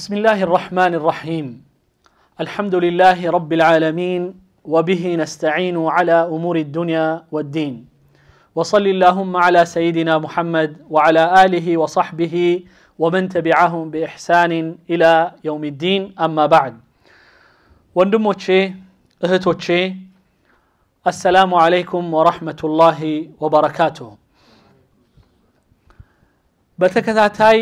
بسم الله الرحمن الرحيم الحمد لله رب العالمين وبه نستعين على امور الدنيا والدين وصل اللهم على سيدنا محمد وعلى اله وصحبه ومن تبعهم باحسان الى يوم الدين اما بعد ወንድሞቼ እህቶቼ አሰላሙ አለይኩም ወረሕመቱላሂ ወበረካቱሁ በተከታታይ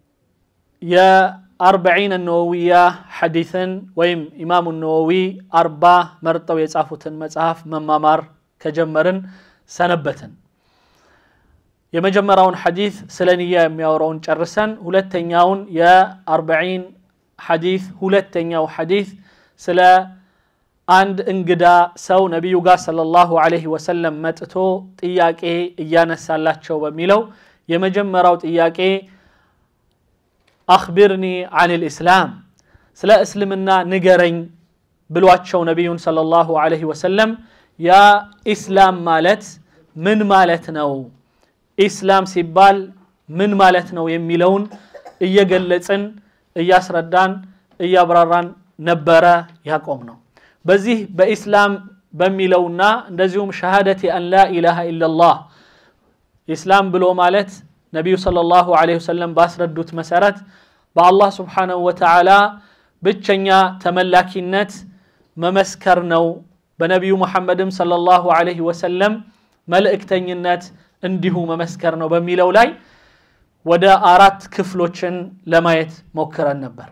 የአርበዒን ነወዊያ ሐዲትን ወይም ኢማሙ ነወዊ አርባ መርጠው የጻፉትን መጽሐፍ መማማር ከጀመርን ሰነበትን የመጀመሪያውን ሐዲት ስለ ንያ የሚያወራውን ጨርሰን ሁለተኛውን የአርበዒን ሐዲት ሁለተኛው ሐዲት ስለ አንድ እንግዳ ሰው ነቢዩ ጋር ሰለላሁ ዐለይሂ ወሰለም መጥቶ ጥያቄ እያነሳላቸው በሚለው የመጀመሪያው ጥያቄ አክቢርኒ አን ልእስላም ስለ እስልምና ንገረኝ ብሏቸው ነቢዩን ሰለላሁ ዐለይሂ ወሰለም ያ ኢስላም ማለት ምን ማለት ነው ኢስላም ሲባል ምን ማለት ነው የሚለውን እየገለጽን እያስረዳን እያብራራን ነበረ ያቆም ነው በዚህ በኢስላም በሚለውና እንደዚሁም ሸሃደቲ አን ላ ኢላሃ ኢላላህ ኢስላም ብሎ ማለት ነቢዩ ሰለላሁ ዐለይሂ ወሰለም ባስረዱት መሰረት በአላህ ስብሓነሁ ወተዓላ ብቸኛ ተመላኪነት መመስከር ነው በነቢዩ መሐመድም ሰለላሁ ዐለይሂ ወሰለም መልእክተኝነት እንዲሁ መመስከር ነው በሚለው ላይ ወደ አራት ክፍሎችን ለማየት ሞክረን ነበር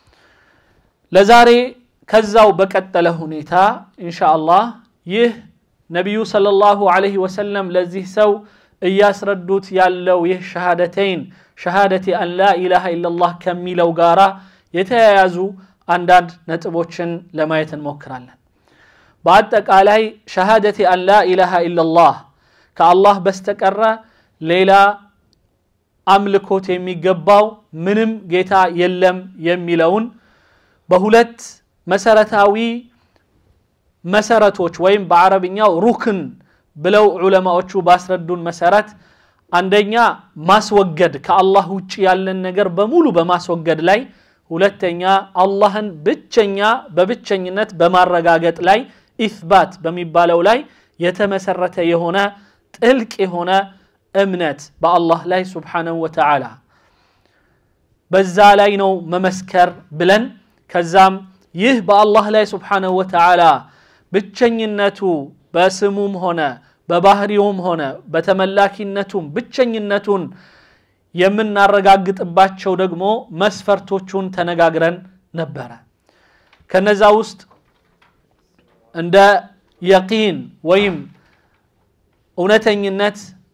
ለዛሬ ከዛው በቀጠለ ሁኔታ ኢንሻ አላህ ይህ ነቢዩ ሰለላሁ ዐለይሂ ወሰለም ለዚህ ሰው እያስረዱት ያለው ይህ ሸሃደተይን ሸሃደቲ አን ላ ኢላሃ ኢላላህ ከሚለው ጋራ የተያያዙ አንዳንድ ነጥቦችን ለማየት እንሞክራለን በአጠቃላይ ሸሃደቲ አን ላ ኢላሃ ኢላላህ ከአላህ በስተቀረ ሌላ አምልኮት የሚገባው ምንም ጌታ የለም የሚለውን በሁለት መሰረታዊ መሰረቶች ወይም በአረብኛው ሩክን ብለው ዑለማዎቹ ባስረዱን መሰረት አንደኛ ማስወገድ ከአላህ ውጭ ያለን ነገር በሙሉ በማስወገድ ላይ ሁለተኛ አላህን ብቸኛ በብቸኝነት በማረጋገጥ ላይ ኢትባት በሚባለው ላይ የተመሰረተ የሆነ ጥልቅ የሆነ እምነት በአላህ ላይ ስብሓነሁ ወተዓላ በዛ ላይ ነው መመስከር ብለን ከዛም ይህ በአላህ ላይ ስብሓነሁ ወተዓላ ብቸኝነቱ በስሙም ሆነ በባህሪውም ሆነ በተመላኪነቱም ብቸኝነቱን የምናረጋግጥባቸው ደግሞ መስፈርቶቹን ተነጋግረን ነበረ ከነዛ ውስጥ እንደ የቂን ወይም እውነተኝነት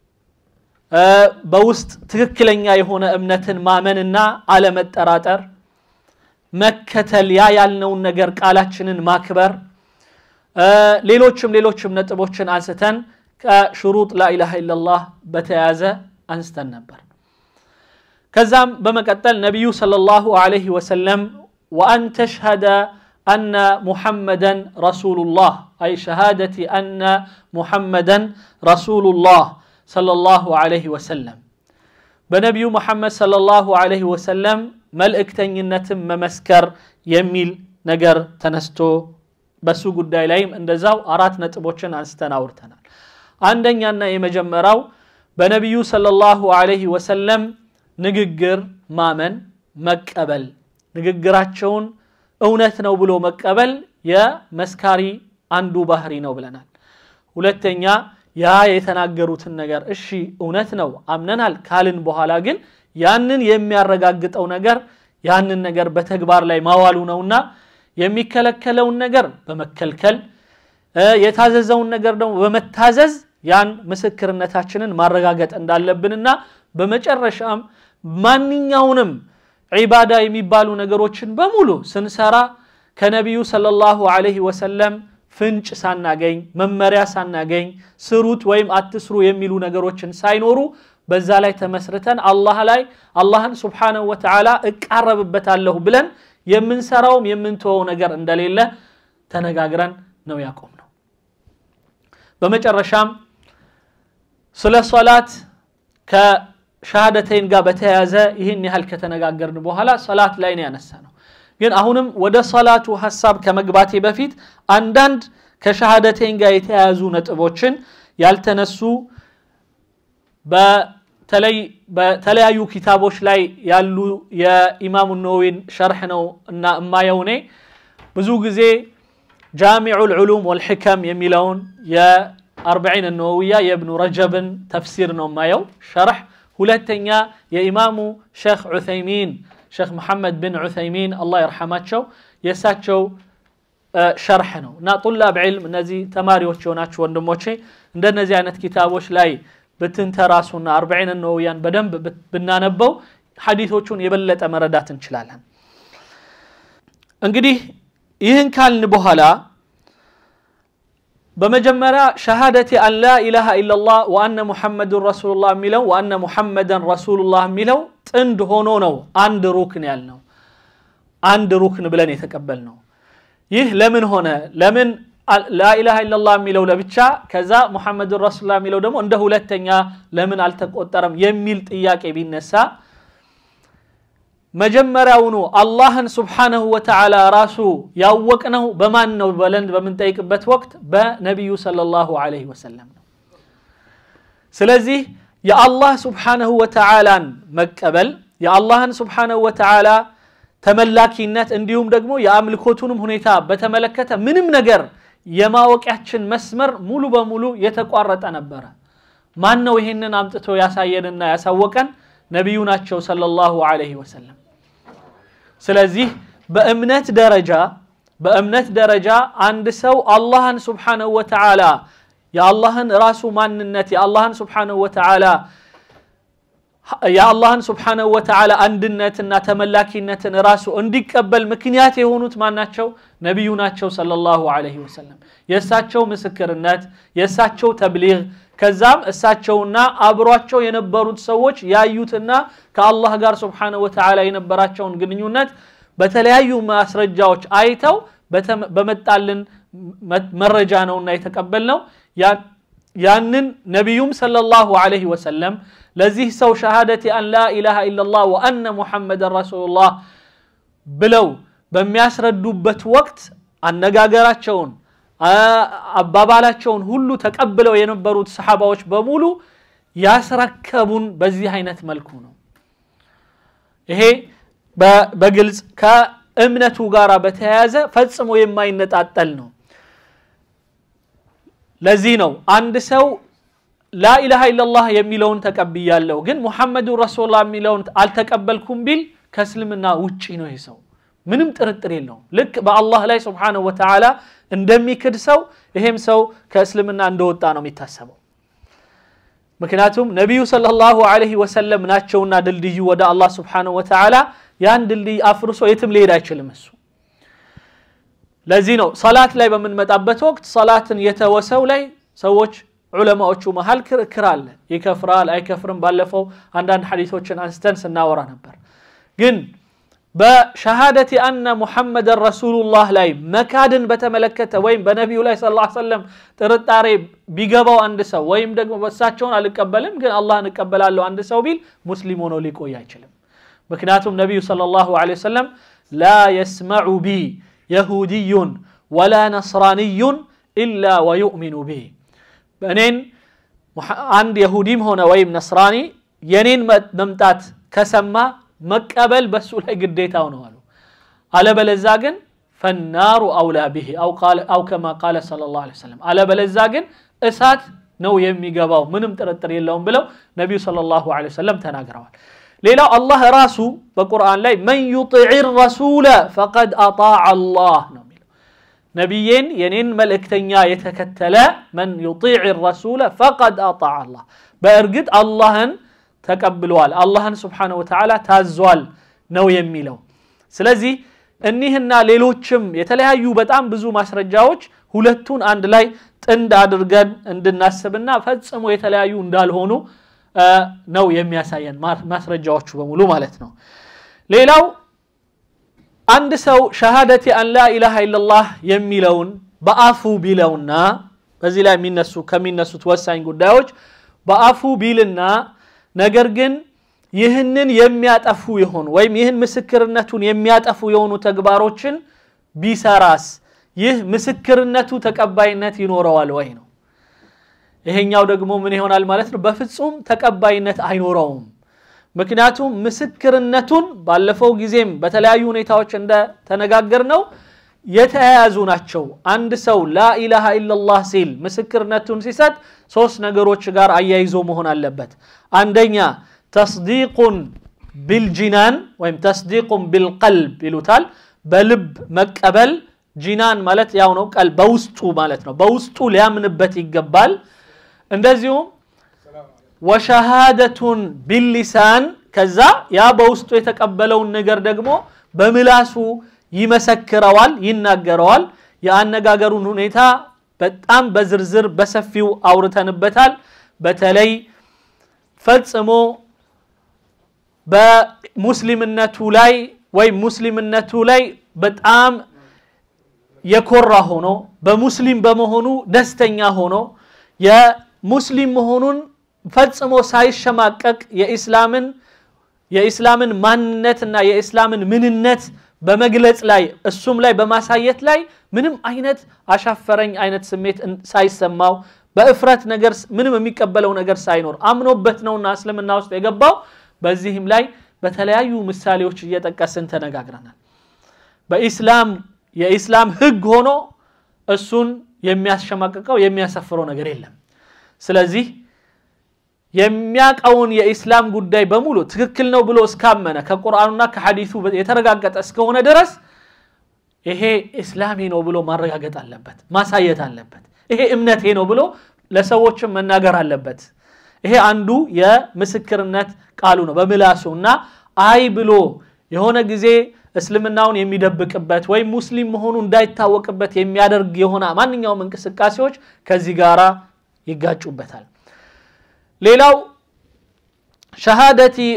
በውስጥ ትክክለኛ የሆነ እምነትን ማመንና አለመጠራጠር መከተል ያ ያልነውን ነገር ቃላችንን ማክበር ሌሎችም ሌሎችም ነጥቦችን አንስተን ከሽሩጥ ላኢላሃ ኢላላህ በተያያዘ አንስተን ነበር ከዛም በመቀጠል ነቢዩ ሰለላሁ ዐለይሂ ወሰለም ወአን ተሽሀደ አነ ሙሐመደን ረሱሉላህ አይ ሸሃደቲ አነ ሙሐመደን ረሱሉላህ ሰለላሁ ዐለይሂ ወሰለም በነቢዩ ሙሐመድ ሰለላሁ ዐለይሂ ወሰለም መልእክተኝነትን መመስከር የሚል ነገር ተነስቶ በሱ ጉዳይ ላይም እንደዛው አራት ነጥቦችን አንስተን አውርተናል አንደኛና የመጀመሪያው በነቢዩ ሰለላሁ ዐለይሂ ወሰለም ንግግር ማመን መቀበል ንግግራቸውን እውነት ነው ብሎ መቀበል የመስካሪ አንዱ ባህሪ ነው ብለናል ሁለተኛ ያ የተናገሩትን ነገር እሺ እውነት ነው አምነናል ካልን በኋላ ግን ያንን የሚያረጋግጠው ነገር ያንን ነገር በተግባር ላይ ማዋሉ ነውና የሚከለከለውን ነገር በመከልከል የታዘዘውን ነገር ደግሞ በመታዘዝ ያን ምስክርነታችንን ማረጋገጥ እንዳለብንና በመጨረሻም ማንኛውንም ዒባዳ የሚባሉ ነገሮችን በሙሉ ስንሰራ ከነቢዩ ሰለላሁ ዐለይሂ ወሰለም ፍንጭ ሳናገኝ መመሪያ ሳናገኝ ስሩት ወይም አትስሩ የሚሉ ነገሮችን ሳይኖሩ በዛ ላይ ተመስርተን አላህ ላይ አላህን ስብሓነሁ ወተዓላ እቃረብበታለሁ ብለን የምንሰራውም የምንተወው ነገር እንደሌለ ተነጋግረን ነው ያቆም ነው በመጨረሻም ስለ ሶላት ከሻሃደተይን ጋር በተያያዘ ይህን ያህል ከተነጋገርን በኋላ ሰላት ላይ ነው ያነሳ ነው ግን አሁንም ወደ ሰላቱ ሀሳብ ከመግባቴ በፊት አንዳንድ ከሻሃደተይን ጋር የተያያዙ ነጥቦችን ያልተነሱ በተለይ በተለያዩ ኪታቦች ላይ ያሉ የኢማሙ ነወዊን ሸርሕ ነው እና እማየው እኔ ብዙ ጊዜ ጃሚዑ ልዑሉም ወልሕከም የሚለውን የአርበዒን ነወዊያ የእብኑ ረጀብን ተፍሲር ነው የማየው ሸርሕ ሁለተኛ የኢማሙ ሼክ ዑሰይሚን ሼክ መሐመድ ብን ዑሰይሚን አላህ ይርሐማቸው የእሳቸው ሸርሕ ነው እና ጡላብ ዕልም እነዚህ ተማሪዎች የሆናችሁ ወንድሞቼ እንደነዚህ አይነት ኪታቦች ላይ ብትንተራሱና አርበዒን ነወውያን በደንብ ብናነበው ሐዲቶቹን የበለጠ መረዳት እንችላለን እንግዲህ ይህን ካልን በኋላ በመጀመሪያ ሸሃደቲ አን ላ ኢላሃ ኢላላህ ወአነ ሙሐመዱን ረሱሉላህ የሚለው ወአነ ሙሐመደን ረሱሉላህ የሚለው ጥንድ ሆኖ ነው አንድ ሩክን ያልነው አንድ ሩክን ብለን የተቀበል ነው ይህ ለምን ሆነ ለምን ላኢላሃ ኢላላህ የሚለው ለብቻ ከዛ ሙሐመድን ረሱሉላህ የሚለው ደግሞ እንደ ሁለተኛ ለምን አልተቆጠረም የሚል ጥያቄ ቢነሳ መጀመሪያውኑ አላህን ስብሓነሁ ወተዓላ ራሱ ያወቅነው በማን ነው በለን በምንጠይቅበት ወቅት በነቢዩ ሰለላሁ ዐለይሂ ወሰለም ነው ስለዚህ የአላህ ስብሓነሁ ወተዓላን መቀበል የአላህን ስብሓነሁ ወተዓላ ተመላኪነት እንዲሁም ደግሞ የአምልኮቱንም ሁኔታ በተመለከተ ምንም ነገር የማወቂያችን መስመር ሙሉ በሙሉ የተቋረጠ ነበረ ማን ነው ይህንን አምጥቶ ያሳየንና ያሳወቀን ነቢዩ ናቸው ሰለላሁ ዐለይሂ ወሰለም ስለዚህ በእምነት ደረጃ በእምነት ደረጃ አንድ ሰው አላህን ስብሓነሁ ወተዓላ የአላህን ራሱ ማንነት የአላህን ስብሓነሁ ወተዓላ የአላህን ስብሓነሁ ወተዓላ አንድነትና ተመላኪነትን ራሱ እንዲቀበል ምክንያት የሆኑት ማናቸው ነቢዩ ናቸው ሰለላሁ ዐለይሂ ወሰለም የእሳቸው ምስክርነት የእሳቸው ተብሊግ ከዛም እሳቸውና አብሯቸው የነበሩት ሰዎች ያዩትና ከአላህ ጋር ስብሓነሁ ወተዓላ የነበራቸውን ግንኙነት በተለያዩ ማስረጃዎች አይተው በመጣልን መረጃ ነውና የተቀበልነው ያንን ነቢዩም ሰለላሁ ዐለይሂ ወሰለም ለዚህ ሰው ሸሃደቲ አን ላ ኢላሃ ኢላላህ ወአነ ሙሐመደን ረሱሉላህ ብለው በሚያስረዱበት ወቅት አነጋገራቸውን አባባላቸውን ሁሉ ተቀብለው የነበሩት ሰሓባዎች በሙሉ ያስረከቡን በዚህ አይነት መልኩ ነው ይሄ በግልጽ ከእምነቱ ጋር በተያያዘ ፈጽሞ የማይነጣጠል ነው ለዚህ ነው አንድ ሰው ላኢላሃ ኢላላህ የሚለውን ተቀብያለሁ ግን ሙሐመዱን ረሱሉላህ የሚለውን አልተቀበልኩም ቢል ከእስልምና ውጪ ነው ይህ ሰው ምንም ጥርጥር የለውም ልክ በአላህ ላይ ስብሓንሁ ወተዓላ እንደሚክድ ሰው ይሄም ሰው ከእስልምና እንደወጣ ነው የሚታሰበው ምክንያቱም ነቢዩ ሰለላሁ ዐለይሂ ወሰለም ናቸውና ድልድዩ ወደ አላህ ስብሓንሁ ወተዓላ ያን ድልድይ አፍርሶ የትም ሊሄድ አይችልም እሱ ለዚህ ነው ሰላት ላይ በምንመጣበት ወቅት ሰላትን የተወሰው ላይ ሰዎች ዑለማዎቹ መሀል ክርክር አለ ይከፍራል አይከፍርም ባለፈው አንዳንድ ሐዲሶችን አንስተን ስናወራ ነበር ግን በሸሃደቲ አነ ሙሐመደን ረሱሉላህ ላይ መካድን በተመለከተ ወይም በነቢዩ ላይ ስ ሰለም ጥርጣሬ ቢገባው አንድ ሰው ወይም ደግሞ በእሳቸውን አልቀበልም ግን አላህን እቀበላለሁ አንድ ሰው ቢል ሙስሊም ሆኖ ሊቆይ አይችልም ምክንያቱም ነቢዩ ሰለላሁ ዐለይሂ ወሰለም ላ የስመዑ ቢ የሁድዩን ወላ ነስራንዩን ኢላ ወዩእሚኑ ቢ እኔን አንድ የሁዲም ሆነ ወይም ነስራኒ የኔን መምጣት ከሰማ መቀበል በሱ ላይ ግዴታው ነው አሉ አለበለዛ ግን ፈናሩ አውላ ብሄ አው ከማ ቃለ ስለ ላሁ ሰለም አለበለዛ ግን እሳት ነው የሚገባው ምንም ጥርጥር የለውም ብለው ነቢዩ ስለ ላሁ ሰለም ተናግረዋል ሌላው አላህ ራሱ በቁርአን ላይ መን ዩጢዕ ረሱለ ፈቀድ አጣዕ አላህ ነው የሚለው ነቢዬን የኔን መልእክተኛ የተከተለ መን ዩጢዕ ረሱለ ፈቀድ አጣዕ አላህ በእርግጥ አላህን ተቀብለዋል አላህን ስብሓነሁ ወተዓላ ታዟል ነው የሚለው ስለዚህ እኒህና ሌሎችም የተለያዩ በጣም ብዙ ማስረጃዎች ሁለቱን አንድ ላይ ጥንድ አድርገን እንድናስብና ፈጽሞ የተለያዩ እንዳልሆኑ ነው የሚያሳየን ማስረጃዎቹ በሙሉ ማለት ነው ሌላው አንድ ሰው ሸሃደቲ አን ላ ኢላሃ ኢላላህ የሚለውን በአፉ ቢለውና በዚህ ላይ የሚነሱ ከሚነሱት ወሳኝ ጉዳዮች በአፉ ቢልና ነገር ግን ይህንን የሚያጠፉ የሆኑ ወይም ይህን ምስክርነቱን የሚያጠፉ የሆኑ ተግባሮችን ቢሰራስ ይህ ምስክርነቱ ተቀባይነት ይኖረዋል ወይ ነው። ይሄኛው ደግሞ ምን ይሆናል ማለት ነው? በፍጹም ተቀባይነት አይኖረውም። ምክንያቱም ምስክርነቱን ባለፈው ጊዜም በተለያዩ ሁኔታዎች እንደተነጋገር ነው የተያያዙ ናቸው። አንድ ሰው ላኢላሃ ኢላላህ ሲል ምስክርነቱን ሲሰጥ ሶስት ነገሮች ጋር አያይዞ መሆን አለበት። አንደኛ ተስዲቁን ቢልጂናን ወይም ተስዲቁን ቢልቀልብ ይሉታል። በልብ መቀበል ጂናን ማለት ያው ነው፣ ቀል በውስጡ ማለት ነው። በውስጡ ሊያምንበት ይገባል። እንደዚሁም ወሸሃደቱን ቢሊሳን ከዛ ያ በውስጡ የተቀበለውን ነገር ደግሞ በምላሱ ይመሰክረዋል፣ ይናገረዋል። የአነጋገሩን ሁኔታ በጣም በዝርዝር በሰፊው አውርተንበታል። በተለይ ፈጽሞ በሙስሊምነቱ ላይ ወይም ሙስሊምነቱ ላይ በጣም የኮራ ሆኖ በሙስሊም በመሆኑ ደስተኛ ሆኖ የሙስሊም መሆኑን ፈጽሞ ሳይሸማቀቅ የኢስላምን የኢስላምን ማንነትና የኢስላምን ምንነት በመግለጽ ላይ እሱም ላይ በማሳየት ላይ ምንም አይነት አሻፈረኝ አይነት ስሜት ሳይሰማው በእፍረት ነገር ምንም የሚቀበለው ነገር ሳይኖር አምኖበት ነውና እስልምና ውስጥ የገባው። በዚህም ላይ በተለያዩ ምሳሌዎች እየጠቀስን ተነጋግረናል። በኢስላም የኢስላም ሕግ ሆኖ እሱን የሚያስሸማቅቀው የሚያሰፍረው ነገር የለም። ስለዚህ የሚያቀውን የኢስላም ጉዳይ በሙሉ ትክክል ነው ብሎ እስካመነ ከቁርአኑና ከሐዲሱ የተረጋገጠ እስከሆነ ድረስ ይሄ ኢስላሜ ነው ብሎ ማረጋገጥ አለበት፣ ማሳየት አለበት። ይሄ እምነቴ ነው ብሎ ለሰዎችም መናገር አለበት። ይሄ አንዱ የምስክርነት ቃሉ ነው በምላሱ እና አይ ብሎ የሆነ ጊዜ እስልምናውን የሚደብቅበት ወይም ሙስሊም መሆኑ እንዳይታወቅበት የሚያደርግ የሆነ ማንኛውም እንቅስቃሴዎች ከዚህ ጋራ ይጋጩበታል። ሌላው ሸሃደቲ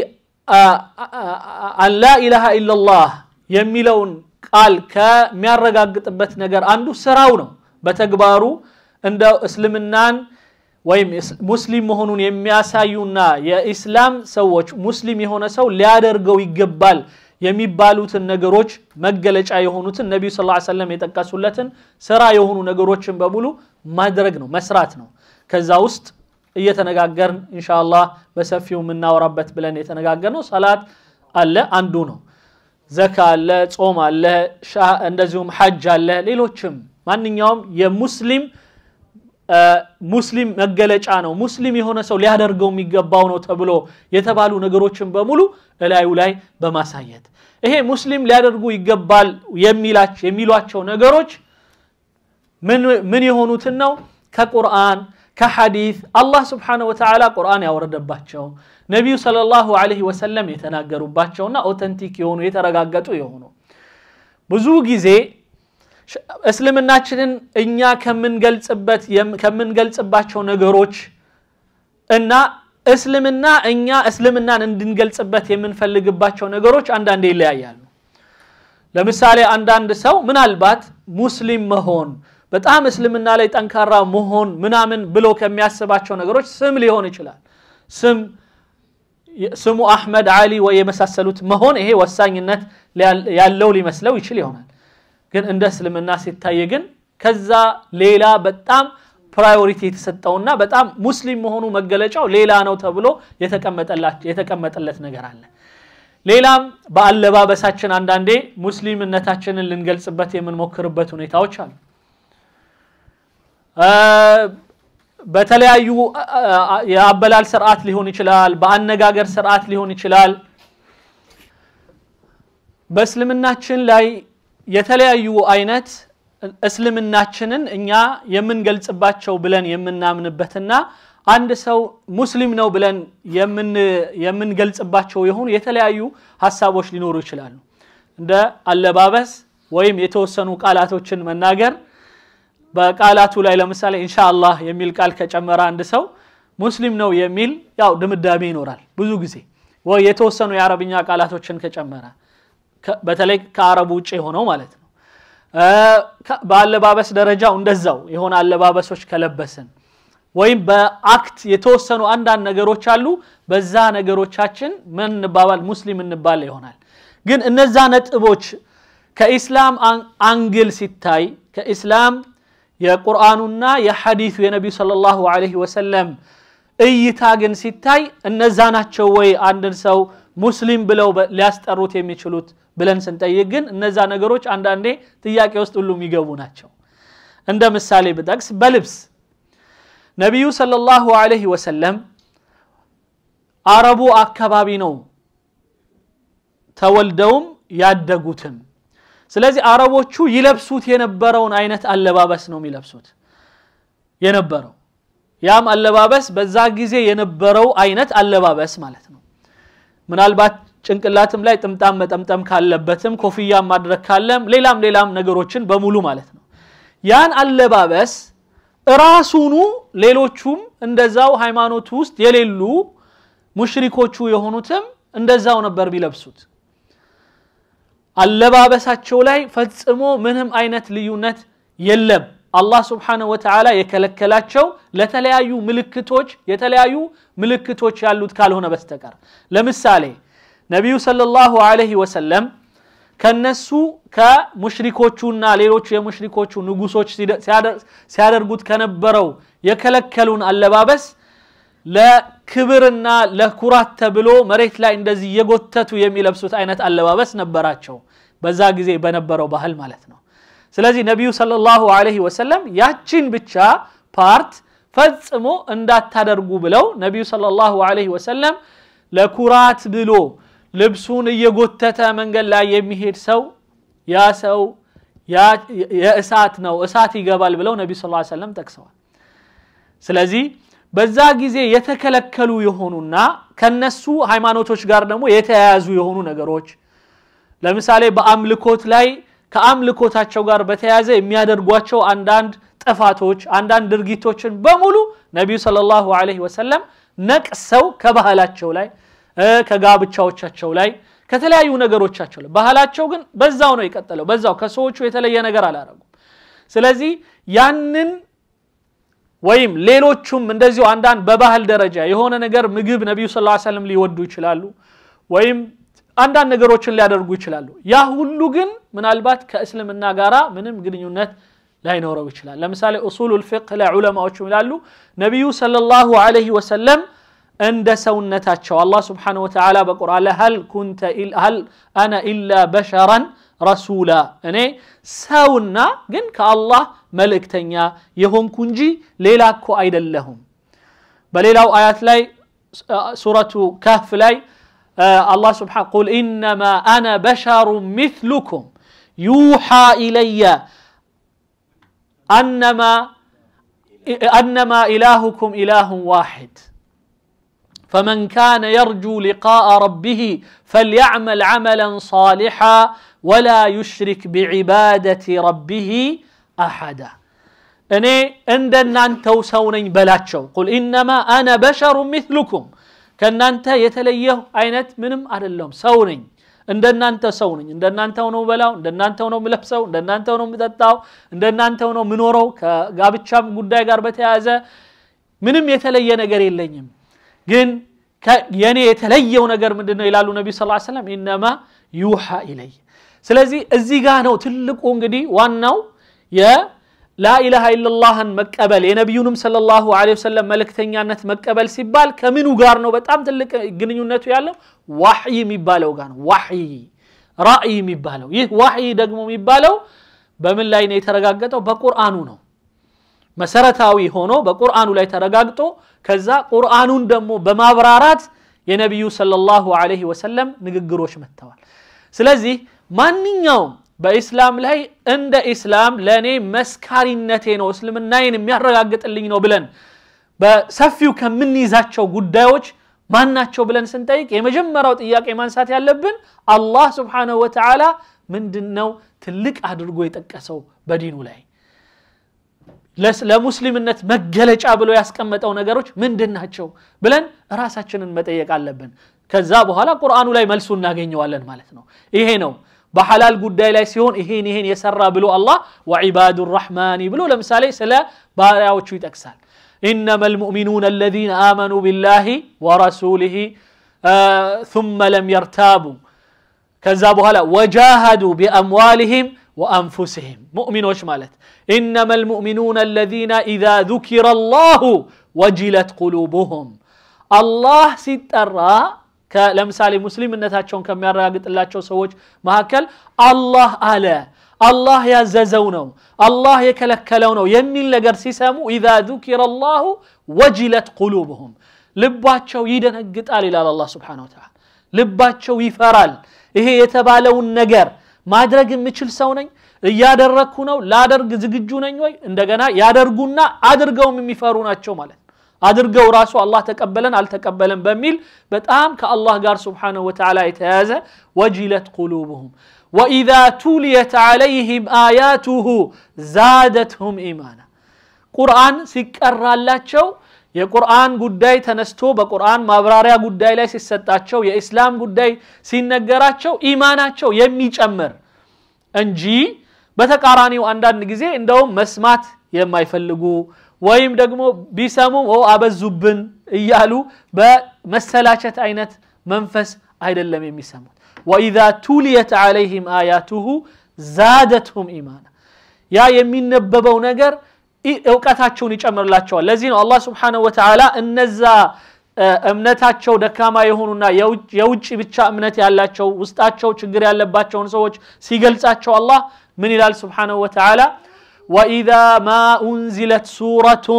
አን ላኢላሃ ኢላላህ የሚለውን ቃል ከሚያረጋግጥበት ነገር አንዱ ስራው ነው። በተግባሩ እንደ እስልምናን ወይም ሙስሊም መሆኑን የሚያሳዩና የኢስላም ሰዎች ሙስሊም የሆነ ሰው ሊያደርገው ይገባል የሚባሉትን ነገሮች መገለጫ የሆኑትን ነቢዩ ስ ሰለም የጠቀሱለትን ስራ የሆኑ ነገሮችን በሙሉ ማድረግ ነው፣ መስራት ነው። ከዛ ውስጥ እየተነጋገርን ኢንሻአላህ በሰፊው የምናወራበት ብለን የተነጋገርነው ሰላት አለ፣ አንዱ ነው። ዘካ አለ፣ ጾም አለ፣ እንደዚሁም ሐጅ አለ። ሌሎችም ማንኛውም የሙስሊም ሙስሊም መገለጫ ነው፣ ሙስሊም የሆነ ሰው ሊያደርገው የሚገባው ነው ተብሎ የተባሉ ነገሮችን በሙሉ እላዩ ላይ በማሳየት ይሄ ሙስሊም ሊያደርጉ ይገባል የሚሏቸው ነገሮች ምን የሆኑትን ነው? ከቁርአን ከሐዲት አላህ ስብሓነሁ ወተዓላ ቁርአን ያወረደባቸው ነቢዩ ሰለላሁ ዐለይሂ ወሰለም የተናገሩባቸውና ኦተንቲክ የሆኑ የተረጋገጡ የሆኑ ብዙ ጊዜ እስልምናችንን እኛ ከምንገልጽበት ከምንገልጽባቸው ነገሮች እና እስልምና እኛ እስልምናን እንድንገልጽበት የምንፈልግባቸው ነገሮች አንዳንዴ ይለያያሉ። ለምሳሌ አንዳንድ ሰው ምናልባት ሙስሊም መሆን በጣም እስልምና ላይ ጠንካራ መሆን ምናምን ብሎ ከሚያስባቸው ነገሮች ስም ሊሆን ይችላል። ስም ስሙ አሕመድ፣ አሊ ወይ የመሳሰሉት መሆን ይሄ ወሳኝነት ያለው ሊመስለው ይችል ይሆናል። ግን እንደ እስልምና ሲታይ ግን ከዛ ሌላ በጣም ፕራዮሪቲ የተሰጠውና በጣም ሙስሊም መሆኑ መገለጫው ሌላ ነው ተብሎ የተቀመጠለት ነገር አለ። ሌላም በአለባበሳችን አንዳንዴ ሙስሊምነታችንን ልንገልጽበት የምንሞክርበት ሁኔታዎች አሉ። በተለያዩ የአበላል ስርዓት ሊሆን ይችላል፣ በአነጋገር ስርዓት ሊሆን ይችላል። በእስልምናችን ላይ የተለያዩ አይነት እስልምናችንን እኛ የምንገልጽባቸው ብለን የምናምንበትና አንድ ሰው ሙስሊም ነው ብለን የምንገልጽባቸው የሆኑ የተለያዩ ሀሳቦች ሊኖሩ ይችላሉ። እንደ አለባበስ ወይም የተወሰኑ ቃላቶችን መናገር በቃላቱ ላይ ለምሳሌ ኢንሻአላህ የሚል ቃል ከጨመረ አንድ ሰው ሙስሊም ነው የሚል ያው ድምዳሜ ይኖራል። ብዙ ጊዜ ወይ የተወሰኑ የአረብኛ ቃላቶችን ከጨመረ በተለይ ከአረቡ ውጭ የሆነው ማለት ነው። በአለባበስ ደረጃው እንደዛው የሆነ አለባበሶች ከለበስን ወይም በአክት የተወሰኑ አንዳንድ ነገሮች አሉ በዛ ነገሮቻችን ምን እንባባል ሙስሊም እንባል ይሆናል ግን እነዛ ነጥቦች ከኢስላም አንግል ሲታይ ከኢስላም የቁርአኑና የሐዲሱ የነቢዩ ስለ ላሁ ወሰለም እይታ ግን ሲታይ እነዛ ናቸው ወይ አንድን ሰው ሙስሊም ብለው ሊያስጠሩት የሚችሉት ብለን ስንጠይቅ ግን እነዛ ነገሮች አንዳንዴ ጥያቄ ውስጥ ሁሉ የሚገቡ ናቸው እንደ ምሳሌ ብጠቅስ በልብስ ነቢዩ ሰለላሁ ዐለይሂ ወሰለም አረቡ አካባቢ ነው ተወልደውም ያደጉትም ስለዚህ አረቦቹ ይለብሱት የነበረውን አይነት አለባበስ ነው የሚለብሱት የነበረው ያም አለባበስ በዛ ጊዜ የነበረው አይነት አለባበስ ማለት ነው ምናልባት ጭንቅላትም ላይ ጥምጣም መጠምጠም ካለበትም ኮፍያ ማድረግ ካለም ሌላም ሌላም ነገሮችን በሙሉ ማለት ነው ያን አለባበስ ራሱኑ ሌሎቹም እንደዛው ሃይማኖት ውስጥ የሌሉ ሙሽሪኮቹ የሆኑትም እንደዛው ነበር ቢለብሱት አለባበሳቸው ላይ ፈጽሞ ምንም አይነት ልዩነት የለም አላህ ስብሓንሁ ወተዓላ የከለከላቸው ለተለያዩ ምልክቶች የተለያዩ ምልክቶች ያሉት ካልሆነ በስተቀር ለምሳሌ ነቢዩ ሰለላሁ ዐለይሂ ወሰለም ከነሱ ከሙሽሪኮቹና ሌሎቹ የሙሽሪኮቹ ንጉሶች ሲያደርጉት ከነበረው የከለከሉን አለባበስ ለክብርና ለኩራት ተብሎ መሬት ላይ እንደዚህ የጎተቱ የሚለብሱት አይነት አለባበስ ነበራቸው በዛ ጊዜ በነበረው ባህል ማለት ነው ስለዚህ ነቢዩ ሰለላሁ ዐለይሂ ወሰለም ያችን ብቻ ፓርት ፈጽሞ እንዳታደርጉ ብለው ነቢዩ ሰለላሁ ዐለይሂ ወሰለም ለኩራት ብሎ ልብሱን እየጎተተ መንገድ ላይ የሚሄድ ሰው ያ ሰው የእሳት ነው እሳት ይገባል ብለው ነቢ ስ ሰለም ጠቅሰዋል ስለዚህ በዛ ጊዜ የተከለከሉ የሆኑና ከነሱ ሃይማኖቶች ጋር ደግሞ የተያያዙ የሆኑ ነገሮች ለምሳሌ በአምልኮት ላይ ከአምልኮታቸው ጋር በተያያዘ የሚያደርጓቸው አንዳንድ ጥፋቶች አንዳንድ ድርጊቶችን በሙሉ ነቢዩ ሰለላሁ ዐለይሂ ወሰለም ነቅሰው ከባህላቸው ላይ ከጋብቻዎቻቸው ላይ ከተለያዩ ነገሮቻቸው ላይ ባህላቸው ግን በዛው ነው የቀጠለው በዛው ከሰዎቹ የተለየ ነገር አላረጉም ስለዚህ ያንን ወይም ሌሎቹም እንደዚሁ አንዳንድ በባህል ደረጃ የሆነ ነገር ምግብ ነቢዩ ስ ሰለም ሊወዱ ይችላሉ ወይም አንዳንድ ነገሮችን ሊያደርጉ ይችላሉ ያ ሁሉ ግን ምናልባት ከእስልምና ጋራ ምንም ግንኙነት ላይኖረው ይችላል ለምሳሌ ኡሱሉ ልፍቅህ ላይ ዑለማዎቹ ይላሉ ነቢዩ ሰለላሁ ዐለይሂ ወሰለም እንደ ሰውነታቸው አላህ ስብሓንሁ ወተዓላ በቁርአን ላይ ሀል ኩንተ ሀል አነ ኢላ በሸራን ረሱላ እኔ ሰውና ግን ከአላህ መልእክተኛ የሆንኩ እንጂ ሌላ እኮ አይደለሁም በሌላው አያት ላይ ሱረቱ ካፍ ላይ አላህ ስብሓን ቁል ኢነማ አነ በሸሩ ሚትሉኩም ዩሓ ኢለየ أنما أنما إلهكم إله واحد فمن كان يرجو لقاء ربه فليعمل عملا صالحا ولا يشرك بعبادة ربه أحدا እኔ እንደናንተው ሰው ነኝ በላቸው ቁል ኢነማ አነ በሸሩ ሚትሉኩም ከእናንተ የተለየሁ አይነት ምንም አይደለሁም ሰው ነኝ እንደናንተ ሰው ነኝ እንደናንተው ነው በላው እንደናንተው ነው ምለብሰው እንደናንተው ነው ምጠጣው እንደናንተው ነው ምኖረው ከጋብቻም ጉዳይ ጋር በተያያዘ ምንም የተለየ ነገር የለኝም ግን የኔ የተለየው ነገር ምንድን ነው ይላሉ ነቢ ስ ሰለም ኢነማ ዩሓ ኢለይ ስለዚህ እዚህ ጋር ነው ትልቁ እንግዲህ ዋናው ላኢላሃ ኢላላህን መቀበል የነቢዩንም ሰለላሁ ዐለይሂ ወሰለም መልእክተኛነት መቀበል ሲባል ከምኑ ጋር ነው በጣም ትልቅ ግንኙነቱ ያለው ዋሕይ የሚባለው ጋር ነው ዋሕይ ራእይ የሚባለው ይህ ዋሕይ ደግሞ የሚባለው በምን ላይ ነው የተረጋገጠው በቁርአኑ ነው መሰረታዊ ሆኖ በቁርአኑ ላይ ተረጋግጦ ከዛ ቁርአኑን ደግሞ በማብራራት የነቢዩ ሰለላሁ ዐለይሂ ወሰለም ንግግሮች መጥተዋል ስለዚህ ማንኛውም በኢስላም ላይ እንደ ኢስላም ለእኔ መስካሪነቴ ነው እስልምናዬን የሚያረጋግጥልኝ ነው ብለን በሰፊው ከምንይዛቸው ጉዳዮች ማናቸው ብለን ስንጠይቅ የመጀመሪያው ጥያቄ ማንሳት ያለብን አላህ ስብሓንሁ ወተዓላ ምንድን ነው ትልቅ አድርጎ የጠቀሰው በዲኑ ላይ ለሙስሊምነት መገለጫ ብሎ ያስቀመጠው ነገሮች ምንድን ናቸው ብለን ራሳችንን መጠየቅ አለብን ከዛ በኋላ ቁርአኑ ላይ መልሱ እናገኘዋለን ማለት ነው ይሄ ነው በሐላል ጉዳይ ላይ ሲሆን ይሄን ይሄን የሰራ ብሎ አላህ ወዒባዱ ራሕማኒ ብሎ ለምሳሌ ስለ ባሪያዎቹ ይጠቅሳል إنما المؤمنون الذين آمنوا بالله ورسوله آه ثم لم يرتابوا كذا بهلا وجاهدوا بأموالهم وأنفسهم مؤمنوش مالت إنما المؤمنون الذين إذا ذكر الله وجلت قلوبهم الله سترى ለምሳሌ ሙስሊምነታቸውን ከሚያረጋግጥላቸው ሰዎች መካከል አላህ አለ አላህ ያዘዘው ነው አላህ የከለከለው ነው የሚል ነገር ሲሰሙ ኢዛ ذكر الله ወጅለት ቁሉብሁም ልባቸው ይደነግጣል ይላል አላህ ስብሓን ወተዓላ ልባቸው ይፈራል ይሄ የተባለውን ነገር ማድረግ የምችል ሰው ነኝ እያደረግኩ ነው ላደርግ ዝግጁ ነኝ ወይ እንደገና ያደርጉና አድርገውም የሚፈሩ ናቸው ማለት አድርገው ራሱ አላህ ተቀበለን አልተቀበለን በሚል በጣም ከአላህ ጋር ስብሓንሁ ወተዓላ የተያዘ ወጅለት ቁሉብሁም ወኢዛ ቱልየት ዓለይህም አያቱሁ ዛደትሁም ኢማና ቁርአን ሲቀራላቸው የቁርአን ጉዳይ ተነስቶ በቁርአን ማብራሪያ ጉዳይ ላይ ሲሰጣቸው የኢስላም ጉዳይ ሲነገራቸው ኢማናቸው የሚጨምር እንጂ በተቃራኒው አንዳንድ ጊዜ እንደውም መስማት የማይፈልጉ ወይም ደግሞ ቢሰሙም አበዙብን እያሉ በመሰላቸት አይነት መንፈስ አይደለም የሚሰሙት ወኢዛ ቱልየት ዓለይህም አያቱሁ ዛደትሁም ኢማና ያ የሚነበበው ነገር እውቀታቸውን ይጨምርላቸዋል ለዚህ ነው አላህ ስብሓንሁ ወተዓላ እነዛ እምነታቸው ደካማ የሆኑና የውጭ ብቻ እምነት ያላቸው ውስጣቸው ችግር ያለባቸውን ሰዎች ሲገልጻቸው አላህ ምን ይላል ስብሓንሁ ወተዓላ وإذا ما أنزلت سورة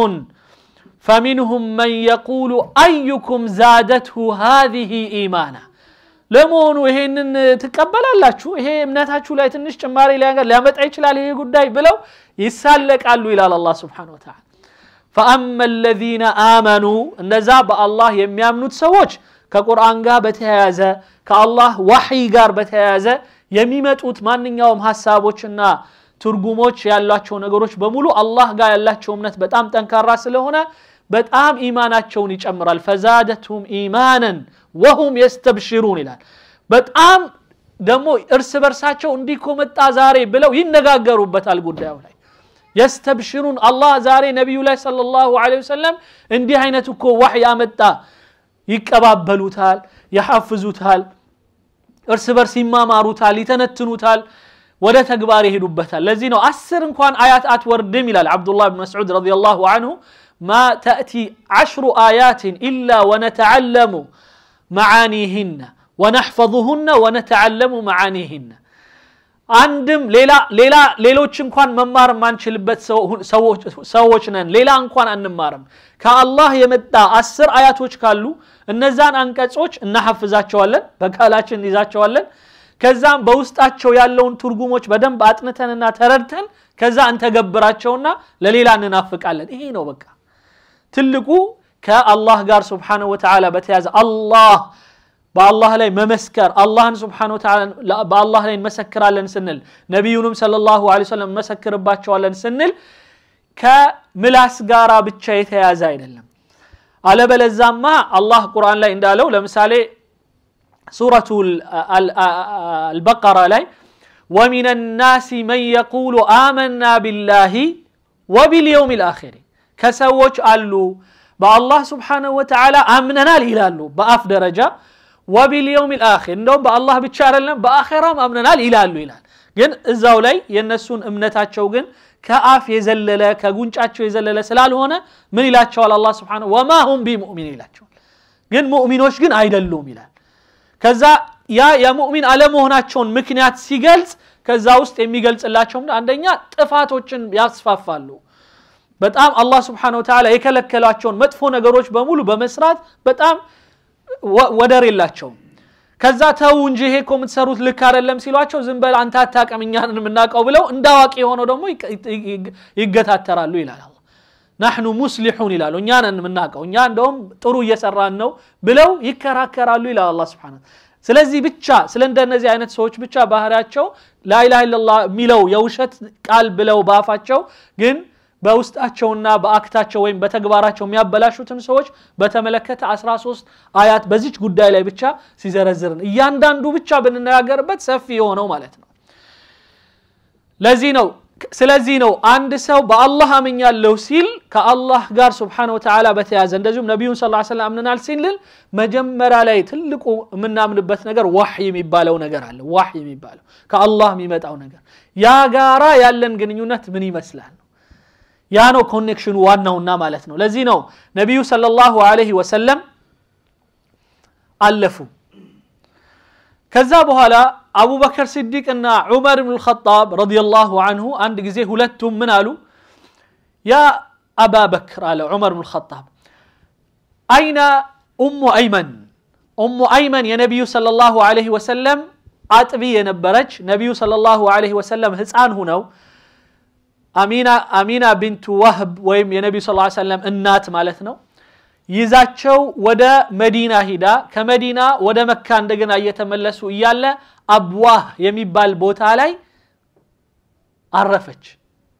فمنهم من يقول أيكم زادته هذه إيمانا ለመሆኑ ይሄንን ትቀበላላችሁ ይሄ እምነታችሁ ላይ ትንሽ ጭማሪ ሊያመጣ ይችላል ይሄ ጉዳይ ብለው ይሳለቃሉ ይላል አላህ ስብሓን ወተዓላ ፈአማ አለዚነ አመኑ እነዛ በአላህ የሚያምኑት ሰዎች ከቁርአን ጋር በተያያዘ ከአላህ ዋሕይ ጋር በተያያዘ የሚመጡት ማንኛውም ሀሳቦችና ትርጉሞች ያላቸው ነገሮች በሙሉ አላህ ጋር ያላቸው እምነት በጣም ጠንካራ ስለሆነ በጣም ኢማናቸውን ይጨምራል ፈዛደትሁም ኢማንን ወሁም የስተብሽሩን ይላል በጣም ደግሞ እርስ በርሳቸው እንዲህ እኮ መጣ ዛሬ ብለው ይነጋገሩበታል ጉዳዩ ላይ የስተብሽሩን አላህ ዛሬ ነቢዩ ላይ ሰለላሁ ዐለይሂ ወሰለም እንዲህ አይነት እኮ ዋሕይ አመጣ ይቀባበሉታል ያሐፍዙታል እርስ በርስ ይማማሩታል ይተነትኑታል ወደ ተግባር ይሄዱበታል ለዚህ ነው አስር እንኳን አያት አትወርድም ይላል አብዱላህ ብን መስዑድ ረዲየላሁ አንሁ ማ ተእቲ ዓሽሩ አያትን ኢላ ወነተዓለሙ መዓኒህነ ወነሕፈظሁነ ወነተዓለሙ መዓኒህነ አንድም ሌላ ሌላ ሌሎች እንኳን መማር የማንችልበት ሰዎች ነን ሌላ እንኳን አንማርም ከአላህ የመጣ አስር አያቶች ካሉ እነዛን አንቀጾች እናሐፍዛቸዋለን በቃላችን እንይዛቸዋለን ከዛም በውስጣቸው ያለውን ትርጉሞች በደንብ አጥንተንና ተረድተን ከዛ እንተገብራቸውና ለሌላ እንናፍቃለን ይሄ ነው በቃ ትልቁ ከአላህ ጋር ስብሓንሁ ወተዓላ በተያዘ አላህ በአላህ ላይ መመስከር አላህን ስብሓን ወተዓላ በአላህ ላይ እንመሰክራለን ስንል ነቢዩንም ለ ላሁ ሰለም እንመሰክርባቸዋለን ስንል ከምላስ ጋራ ብቻ የተያዘ አይደለም አለበለዛማ አላህ ቁርአን ላይ እንዳለው ለምሳሌ ሱረቱ አልበቀራ ላይ ومن الناس من يقول آمنا بالله وباليوم الآخر كسوج አሉ በአላህ ስብሓንሁ ወተዓላ አምነናል ይላሉ በአፍ ደረጃ ወቢልየውም ልአኪር እንደውም በአላህ ብቻ አይደለም በአኼራም አምነናል ይላሉ ይላል ግን እዛው ላይ የእነሱን እምነታቸው ግን ከአፍ የዘለለ ከጉንጫቸው የዘለለ ስላልሆነ ምን ይላቸዋል አላ ስብን ወማ ሁም ቢሙእሚን ይላቸዋል ግን ሙእሚኖች ግን አይደሉም ይላል ከዛ ያ የሙእሚን አለመሆናቸውን ምክንያት ሲገልጽ ከዛ ውስጥ የሚገልጽላቸው አንደኛ ጥፋቶችን ያስፋፋሉ በጣም አላህ ስብሓን ወተዓላ የከለከሏቸውን መጥፎ ነገሮች በሙሉ በመስራት በጣም ወደር የላቸውም ከዛ ተው እንጂ ይሄ እኮ የምትሰሩት ልክ አይደለም ሲሏቸው ዝም በል አንተ አታቀም እኛን የምናውቀው ብለው እንደ አዋቂ የሆነው ደግሞ ይገታተራሉ ይላል አላ ናሕኑ ሙስሊሑን ይላሉ እኛ ነን የምናውቀው እኛ እንደውም ጥሩ እየሰራን ነው ብለው ይከራከራሉ ይላል አላ ስብሓን ስለዚህ ብቻ ስለ እንደነዚህ አይነት ሰዎች ብቻ ባህሪያቸው ላኢላha ኢላላህ የሚለው የውሸት ቃል ብለው ባፋቸው ግን በውስጣቸውና በአክታቸው ወይም በተግባራቸው የሚያበላሹትን ሰዎች በተመለከተ 13 አያት በዚች ጉዳይ ላይ ብቻ ሲዘረዝርን እያንዳንዱ ብቻ ብንነጋገርበት ሰፊ የሆነው ማለት ነው ለዚህ ነው ስለዚህ ነው አንድ ሰው በአላህ አምኛለሁ ሲል ከአላህ ጋር ስብሓነ ወተዓላ በተያዘ እንደዚሁም ነቢዩን ስ ሰለም አምነናል ሲልል መጀመሪያ ላይ ትልቁ የምናምንበት ነገር ዋሕይ የሚባለው ነገር አለ ዋሕይ የሚባለው ከአላህ የሚመጣው ነገር ያ ጋራ ያለን ግንኙነት ምን ይመስላል ያ ነው ኮኔክሽኑ ዋናውና ማለት ነው ለዚህ ነው ነቢዩ ሰለላሁ ዐለይሂ ወሰለም አለፉ ከዛ በኋላ አቡበከር ስዲቅ እና ዑመር ብን ልኸጣብ ረዲየላሁ አንሁ አንድ ጊዜ ሁለቱም ምን አሉ ያ አባ በክር አለ ዑመር ብን ልኸጣብ አይነ ኡሙ አይመን ኡሙ አይመን የነቢዩ ሰለላሁ ዐለይሂ ወሰለም አጥቢ የነበረች ነቢዩ ሰለላሁ ዐለይሂ ወሰለም ህፃን ሁነው አሚና ቢንቱ ዋህብ ወይም የነቢዩ ስ ሰለም እናት ማለት ነው ይዛቸው ወደ መዲና ሂዳ ከመዲና ወደ መካ እንደገና እየተመለሱ እያለ አብዋህ የሚባል ቦታ ላይ አረፈች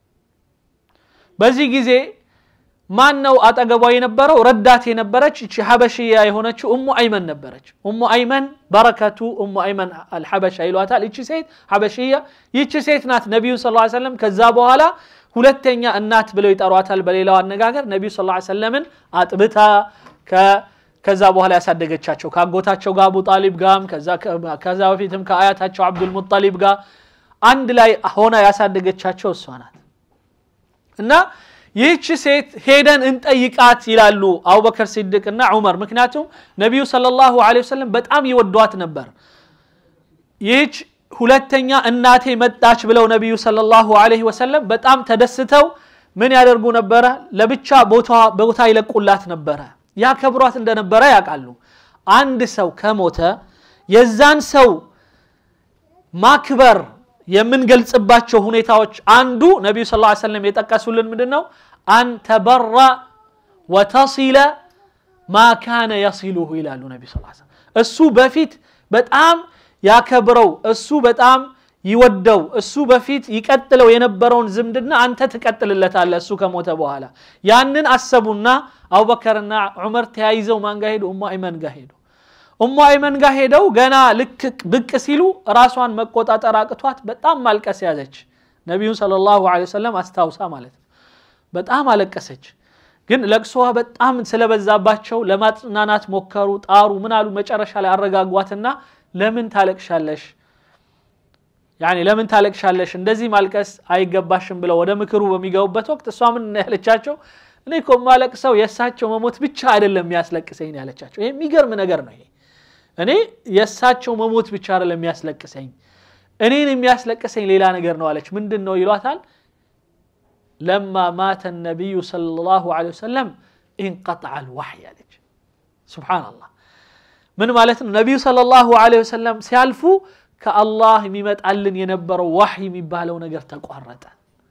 በዚህ ጊዜ ማን ነው አጠገቧ የነበረው ረዳት የነበረች እቺ ሀበሽያ የሆነችው እሙ አይመን ነበረች እሙ አይመን በረከቱ እሙ አይመን አልሐበሻ ይሏታል እቺ ሴት ሀበሽያ ይቺ ሴት ናት ነቢዩ ስ ሰለም ከዛ በኋላ ሁለተኛ እናት ብለው ይጠሯታል በሌላው አነጋገር ነቢዩ ስ ሰለምን አጥብታ ከዛ በኋላ ያሳደገቻቸው ከአጎታቸው ጋር አቡ ጣሊብ ጋም ከዛ በፊትም ከአያታቸው አብዱልሙጠሊብ ጋር አንድ ላይ ሆና ያሳደገቻቸው እሷ ናት እና ይህች ሴት ሄደን እንጠይቃት ይላሉ አቡበከር ሲድቅ እና ዑመር ምክንያቱም ነቢዩ ሰለላሁ ዐለይሂ ወሰለም በጣም ይወዷት ነበር ይህች ሁለተኛ እናቴ መጣች ብለው ነቢዩ ሰለላሁ ዐለይሂ ወሰለም በጣም ተደስተው ምን ያደርጉ ነበረ ለብቻ ቦታ ይለቁላት ነበረ ያከብሯት እንደነበረ ያውቃሉ አንድ ሰው ከሞተ የዛን ሰው ማክበር የምንገልጽባቸው ሁኔታዎች አንዱ ነቢዩ ስ ሰለም የጠቀሱልን ምንድን ነው አን ተበራ ወተሲለ ማ ካነ የሲሉሁ ይላሉ ነቢ ስ እሱ በፊት በጣም ያከብረው እሱ በጣም ይወደው እሱ በፊት ይቀጥለው የነበረውን ዝምድና አንተ ትቀጥልለታለ እሱ ከሞተ በኋላ ያንን አሰቡና አቡበከርና ዑመር ተያይዘው ማን ጋር ሄዱ እሙ አይመን ጋር ሄዱ እሙ አይመን ጋር ሄደው ገና ልክ ብቅ ሲሉ ራሷን መቆጣጠር አቅቷት በጣም ማልቀስ ያዘች ነቢዩን ስለ ላሁ ወሰለም አስታውሳ ማለት ነው በጣም አለቀሰች ግን ለቅሶዋ በጣም ስለበዛባቸው ለማጽናናት ሞከሩ ጣሩ ምን አሉ መጨረሻ ላይ አረጋጓትና ለምን ታለቅሻለሽ ያኔ ለምን ታለቅሻለሽ እንደዚህ ማልቀስ አይገባሽም ብለው ወደ ምክሩ በሚገቡበት ወቅት እሷ ምን ያለቻቸው እኔ እኮ ማለቅሰው የእሳቸው መሞት ብቻ አይደለም የሚያስለቅሰኝ ያለቻቸው ይሄ የሚገርም ነገር ነው ይሄ እኔ የእሳቸው መሞት ብቻ አይደለም የሚያስለቅሰኝ እኔን የሚያስለቅሰኝ ሌላ ነገር ነው አለች ምንድን ነው ይሏታል ለማ ማተ ነቢዩ ሰለላሁ ዐለይሂ ወሰለም ኢንቀጠዐ አልዋሕይ አለች ሱብሓነላህ ምን ማለት ነው ነቢዩ ሰለላሁ ዐለይሂ ወሰለም ሲያልፉ ከአላህ የሚመጣልን የነበረው ዋሕይ የሚባለው ነገር ተቋረጠ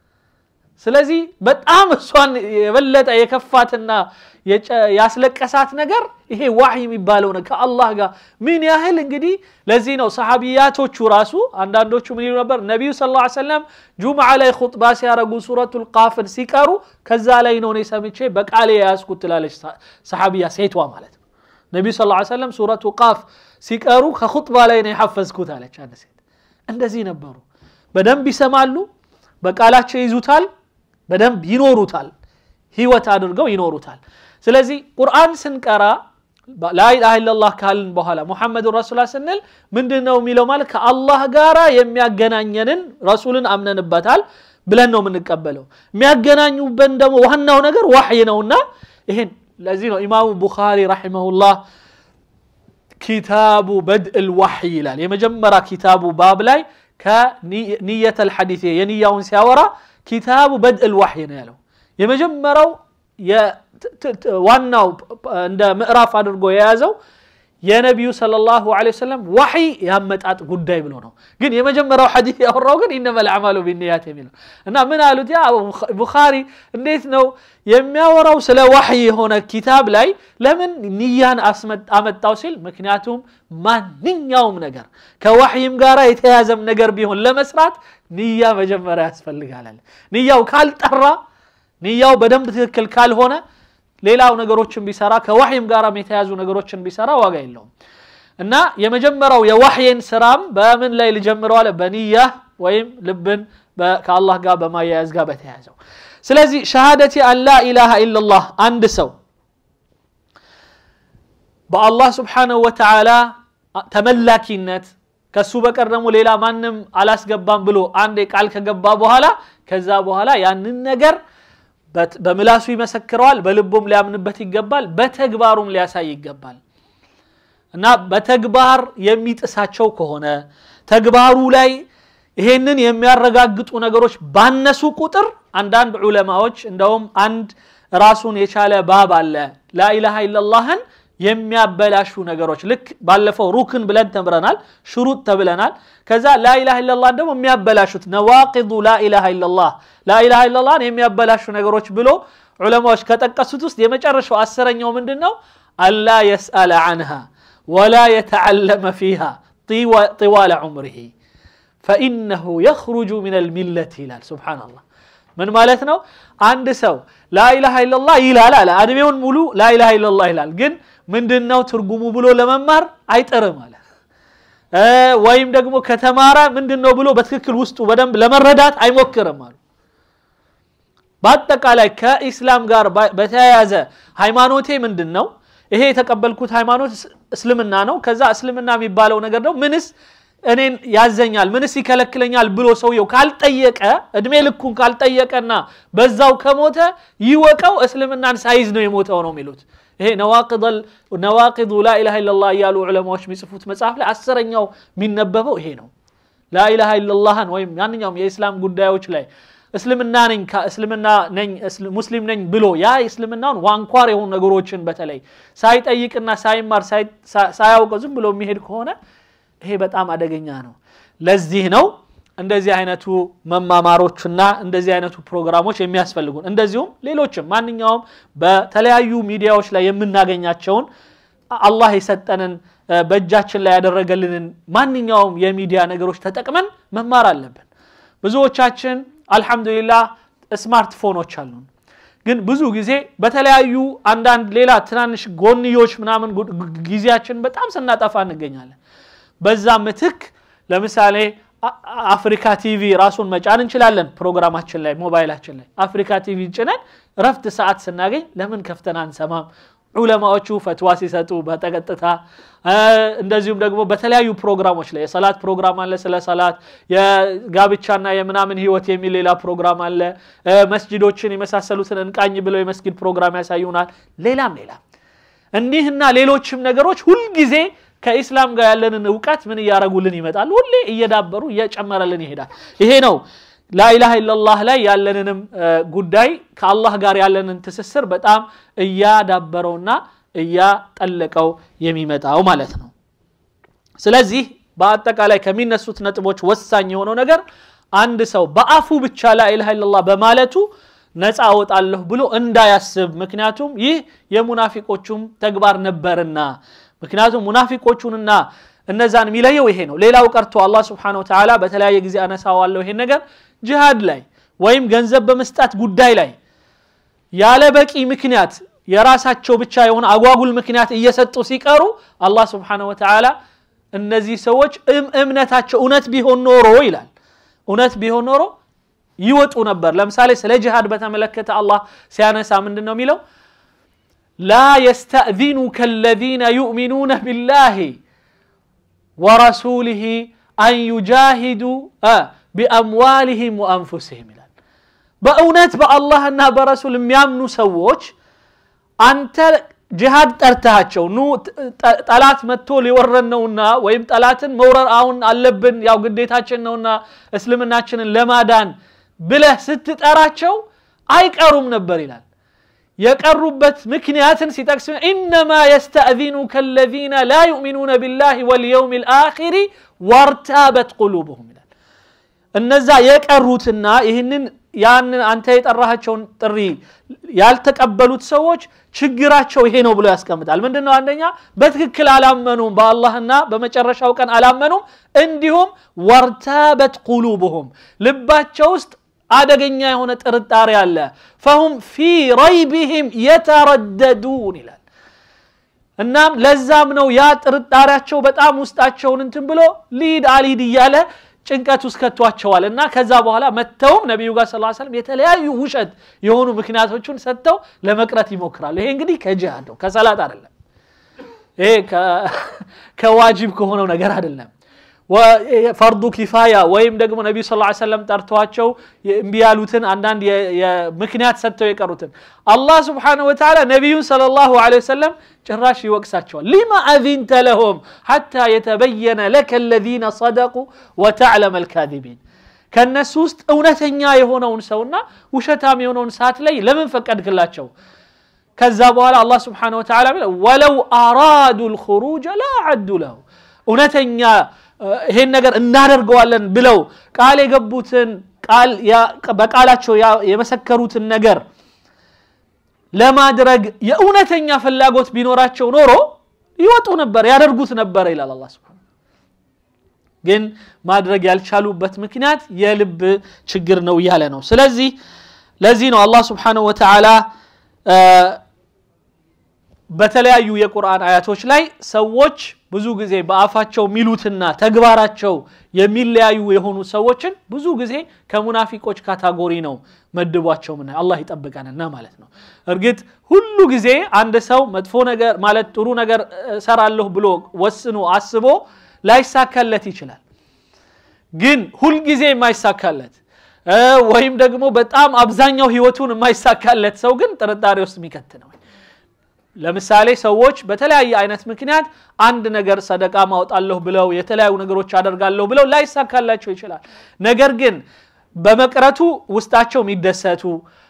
ስለዚህ በጣም እሷን የበለጠ የከፋትና ያስለቀሳት ነገር ይሄ ዋሕይ የሚባለው ነው ከአላህ ጋር ምን ያህል እንግዲህ ለዚህ ነው ሰሓቢያቶቹ ራሱ አንዳንዶቹ ምን ይሉ ነበር ነቢዩ ስ ሰለም ጁምዓ ላይ ኹጥባ ሲያረጉ ሱረቱ ልቃፍን ሲቀሩ ከዛ ላይ ነው እኔ ሰምቼ በቃሌ የያዝኩት ትላለች ሰሓቢያ ሴቷ ማለት ነው ነቢዩ ስ ሰለም ሱረቱ ቃፍ ሲቀሩ ከኹጥባ ላይ ነው የሐፈዝኩት አለች አንድ ሴት እንደዚህ ነበሩ በደንብ ይሰማሉ በቃላቸው ይዙታል በደንብ ይኖሩታል ህይወት አድርገው ይኖሩታል ስለዚህ ቁርአን ስንቀራ ላኢላሃ ኢለላህ ካልን በኋላ ሙሐመድን ረሱላ ስንል ምንድን ነው የሚለው ማለት ከአላህ ጋራ የሚያገናኘንን ረሱልን አምነንበታል ብለን ነው የምንቀበለው የሚያገናኙበን ደግሞ ዋናው ነገር ዋሕይ ነውና ይሄን ለዚህ ነው ኢማሙ ቡኻሪ ረሒመሁላህ ኪታቡ በድእ ልዋሕይ ይላል የመጀመሪያ ኪታቡ ባብ ላይ ከኒየተ ልሐዲት የንያውን ሲያወራ ኪታቡ በድእ ልዋሕይ ነው ያለው የመጀመሪያው ዋናው እንደ ምዕራፍ አድርጎ የያዘው የነቢዩ ሰለላሁ ዐለይሂ ወሰለም ዋሕይ ያመጣጥ ጉዳይ ብሎ ነው ግን የመጀመሪያው ሐዲስ ያወራው ግን ኢነመል አዕማሉ ቢንያት የሚለው እና ምን አሉት ያ ቡኻሪ እንዴት ነው የሚያወራው ስለ ዋሕይ የሆነ ኪታብ ላይ ለምን ንያን አመጣው ሲል ምክንያቱም ማንኛውም ነገር ከዋሕይም ጋር የተያዘም ነገር ቢሆን ለመስራት ንያ መጀመሪያ ያስፈልጋል ንያው ካልጠራ ንያው በደንብ ትክክል ካልሆነ ሌላው ነገሮችን ቢሰራ ከዋሕይም ጋር የተያዙ ነገሮችን ቢሰራ ዋጋ የለውም እና የመጀመሪያው የዋሕይን ስራም በምን ላይ ልጀምረው አለ በንያ ወይም ልብን ከአላህ ጋር በማያያዝ ጋር በተያያዘው ስለዚህ ሸሃደቲ አን ላ ኢላሃ ኢላላህ አንድ ሰው በአላህ ስብሓንሁ ወተዓላ ተመላኪነት ከሱ በቀር ደግሞ ሌላ ማንም አላስገባም ብሎ አንድ ቃል ከገባ በኋላ ከዛ በኋላ ያንን ነገር በምላሱ ይመሰክረዋል በልቡም ሊያምንበት ይገባል በተግባሩም ሊያሳይ ይገባል እና በተግባር የሚጥሳቸው ከሆነ ተግባሩ ላይ ይሄንን የሚያረጋግጡ ነገሮች ባነሱ ቁጥር አንዳንድ ዑለማዎች እንደውም አንድ ራሱን የቻለ ባብ አለ ላኢላሃ ኢላላህን የሚያበላሹ ነገሮች ልክ ባለፈው ሩክን ብለን ተምረናል ሽሩጥ ተብለናል ከዛ ላኢላሃ ኢላላህ ደግሞ የሚያበላሹት ነዋቂዱ ላኢላሃ ኢላላህ ላኢላሃ ኢላላህን የሚያበላሹ ነገሮች ብሎ ዑለማዎች ከጠቀሱት ውስጥ የመጨረሻው አስረኛው ምንድን ነው አላ የስአለ አንሃ ወላ የተዓለመ ፊሃ ጢዋለ ዑምሪሂ ፈኢነሁ የኽሩጁ ምን ልሚለት ይላል ስብሓናላህ ምን ማለት ነው አንድ ሰው ላኢላሃ ኢላላህ ይላል አለ እድሜውን ሙሉ ላኢላሃ ኢላላህ ይላል ግን ምንድን ነው ትርጉሙ ብሎ ለመማር አይጥርም አለ ወይም ደግሞ ከተማረ ምንድን ነው ብሎ በትክክል ውስጡ በደንብ ለመረዳት አይሞክርም አሉ በአጠቃላይ ከኢስላም ጋር በተያያዘ ሃይማኖቴ ምንድን ነው ይሄ የተቀበልኩት ሃይማኖት እስልምና ነው ከዛ እስልምና የሚባለው ነገር ነው ምንስ እኔን ያዘኛል ምንስ ይከለክለኛል ብሎ ሰውየው ካልጠየቀ እድሜ ልኩን ካልጠየቀና በዛው ከሞተ ይወቀው እስልምናን ሳይዝ ነው የሞተው ነው የሚሉት ይሄ ነዋቂዱ ላኢላሃ ኢላላህ እያሉ ዑለማዎች የሚጽፉት መጽሐፍ ላይ አስረኛው የሚነበበው ይሄ ነው ላኢላሃ ኢላላህን ወይም ማንኛውም የኢስላም ጉዳዮች ላይ እስልምና ነኝ እስልምና ነኝ ሙስሊም ነኝ ብሎ ያ እስልምናውን ዋንኳር የሆኑ ነገሮችን በተለይ ሳይጠይቅና ሳይማር ሳያውቀው ዝም ብሎ የሚሄድ ከሆነ ይሄ በጣም አደገኛ ነው ለዚህ ነው እንደዚህ አይነቱ መማማሮችና እንደዚህ አይነቱ ፕሮግራሞች የሚያስፈልጉን እንደዚሁም ሌሎችም ማንኛውም በተለያዩ ሚዲያዎች ላይ የምናገኛቸውን አላህ የሰጠንን በእጃችን ላይ ያደረገልንን ማንኛውም የሚዲያ ነገሮች ተጠቅመን መማር አለብን ብዙዎቻችን አልሐምዱሊላህ ስማርትፎኖች አሉን ግን ብዙ ጊዜ በተለያዩ አንዳንድ ሌላ ትናንሽ ጎንዮች ምናምን ጊዜያችን በጣም ስናጠፋ እንገኛለን በዛ ምትክ ለምሳሌ አፍሪካ ቲቪ ራሱን መጫን እንችላለን ፕሮግራማችን ላይ ሞባይላችን ላይ አፍሪካ ቲቪ ጭነን ረፍት ሰዓት ስናገኝ ለምን ከፍተን አንሰማም ዑለማዎቹ ፈትዋ ሲሰጡ በቀጥታ እንደዚሁም ደግሞ በተለያዩ ፕሮግራሞች ላይ የሰላት ፕሮግራም አለ ስለ ሰላት የጋብቻና የምናምን ህይወት የሚል ሌላ ፕሮግራም አለ መስጅዶችን የመሳሰሉትን እንቃኝ ብለው የመስጊድ ፕሮግራም ያሳዩናል ሌላም ሌላም እኒህና ሌሎችም ነገሮች ሁልጊዜ ከኢስላም ጋር ያለንን እውቀት ምን እያረጉልን ይመጣል ሁሌ እየዳበሩ እየጨመረልን ይሄዳል ይሄ ነው ላኢላሃ ኢላላህ ላይ ያለንንም ጉዳይ ከአላህ ጋር ያለንን ትስስር በጣም እያዳበረውና እያጠለቀው የሚመጣው ማለት ነው ስለዚህ በአጠቃላይ ከሚነሱት ነጥቦች ወሳኝ የሆነው ነገር አንድ ሰው በአፉ ብቻ ላኢላሃ ኢላላህ በማለቱ ነፃ አወጣለሁ ብሎ እንዳያስብ ምክንያቱም ይህ የሙናፊቆቹም ተግባር ነበርና ምክንያቱም ሙናፊቆቹንና እነዛን የሚለየው ይሄ ነው ሌላው ቀርቶ አላህ ስብሓን ወተላ በተለያየ ጊዜ አነሳዋለሁ ይሄን ነገር ጅሃድ ላይ ወይም ገንዘብ በመስጣት ጉዳይ ላይ ያለ በቂ ምክንያት የራሳቸው ብቻ የሆነ አጓጉል ምክንያት እየሰጡ ሲቀሩ አላህ ስብሓን ወተላ እነዚህ ሰዎች እምነታቸው እውነት ቢሆን ኖሮ ይላል እውነት ቢሆን ኖሮ ይወጡ ነበር ለምሳሌ ስለ ጅሃድ በተመለከተ አላህ ሲያነሳ ምንድን ነው የሚለው ላ የስተእዚኑከ አለዚነ ዩእሚኑነ ቢላህ ወረሱሊህ አን ዩጃሂዱ ቢአምዋሊህም ወአንፉስህም ይላል በእውነት በአላህና በረሱል የሚያምኑ ሰዎች አንተ ጅሃድ ጠርተሃቸው ኑ ጠላት መጥቶ ሊወረን ነውና ወይም ጠላትን መውረር አሁን አለብን ያው ግዴታችን ነውና እስልምናችንን ለማዳን ብለህ ስትጠራቸው አይቀሩም ነበር ይላል የቀሩበት ምክንያትን ሲጠቅስ ኢነማ የስተእዚኑከ አለዚነ ላ ዩእሚኑነ ቢላህ ወልየውም ልአኪሪ ወርታበት ቁሉብሁም ይላል እነዛ የቀሩትና ይህንን ያንን አንተ የጠራሃቸውን ጥሪ ያልተቀበሉት ሰዎች ችግራቸው ይሄ ነው ብሎ ያስቀምጣል ምንድን ነው አንደኛ በትክክል አላመኑም በአላህና በመጨረሻው ቀን አላመኑም እንዲሁም ወርታበት ቁሉብሁም ልባቸው ውስጥ አደገኛ የሆነ ጥርጣሬ አለ ፈሁም ፊ ረይቢህም የተረደዱን ይላል እናም ለዛም ነው ያ ጥርጣሬያቸው በጣም ውስጣቸውን እንትን ብሎ ሊድ አሊድ እያለ ጭንቀት ውስጥ ከቷቸዋል እና ከዛ በኋላ መጥተውም ነቢዩ ጋር ስለ ሰለም የተለያዩ ውሸት የሆኑ ምክንያቶችን ሰጥተው ለመቅረት ይሞክራሉ ይሄ እንግዲህ ከጅሃድ ነው ከሰላት አይደለም ይሄ ከዋጅብ ከሆነው ነገር አይደለም ፈርዱ ኪፋያ ወይም ደግሞ ነቢዩ ስ ሰለም ጠርተዋቸው እምቢ ያሉትን አንዳንድ ምክንያት ሰጥተው የቀሩትን አላህ ስብሓንሁ ወተዓላ ነቢዩን ለ ላሁ ወሰለም ጭራሽ ይወቅሳቸዋል ሊማ አዚንተ ለሁም ሐታ የተበየነ ለከ ለዚነ ሰደቁ ወተዕለመ ልካዚቢን ከእነሱ ውስጥ እውነተኛ የሆነውን ሰውና ውሸታም የሆነውን ሰዓት ላይ ለምን ፈቀድክላቸው ከዛ በኋላ አላህ ስብሓንሁ ወተዓላ ወለው አራዱ ልኹሩጀ ላ አዱ ለሁ እውነተኛ ይሄን ነገር እናደርገዋለን ብለው ቃል የገቡትን ቃል በቃላቸው የመሰከሩትን ነገር ለማድረግ የእውነተኛ ፍላጎት ቢኖራቸው ኖሮ ይወጡ ነበር ያደርጉት ነበር ይላል አላ ስብን ግን ማድረግ ያልቻሉበት ምክንያት የልብ ችግር ነው እያለ ነው ስለዚህ ለዚህ ነው አላህ ስብሓንሁ ወተዓላ በተለያዩ የቁርአን አያቶች ላይ ሰዎች ብዙ ጊዜ በአፋቸው የሚሉትና ተግባራቸው የሚለያዩ የሆኑ ሰዎችን ብዙ ጊዜ ከሙናፊቆች ካታጎሪ ነው መድቧቸው ምና አላህ ይጠብቀንና ማለት ነው እርግጥ ሁሉ ጊዜ አንድ ሰው መጥፎ ነገር ማለት ጥሩ ነገር እሰራለሁ ብሎ ወስኖ አስቦ ላይሳካለት ይችላል ግን ሁልጊዜ የማይሳካለት ወይም ደግሞ በጣም አብዛኛው ህይወቱን የማይሳካለት ሰው ግን ጥርጣሬ ውስጥ የሚከት ነው ለምሳሌ ሰዎች በተለያየ አይነት ምክንያት አንድ ነገር ሰደቃ ማውጣለሁ ብለው የተለያዩ ነገሮች አደርጋለሁ ብለው ላይሳካላቸው ይችላል ነገር ግን በመቅረቱ ውስጣቸው የሚደሰቱ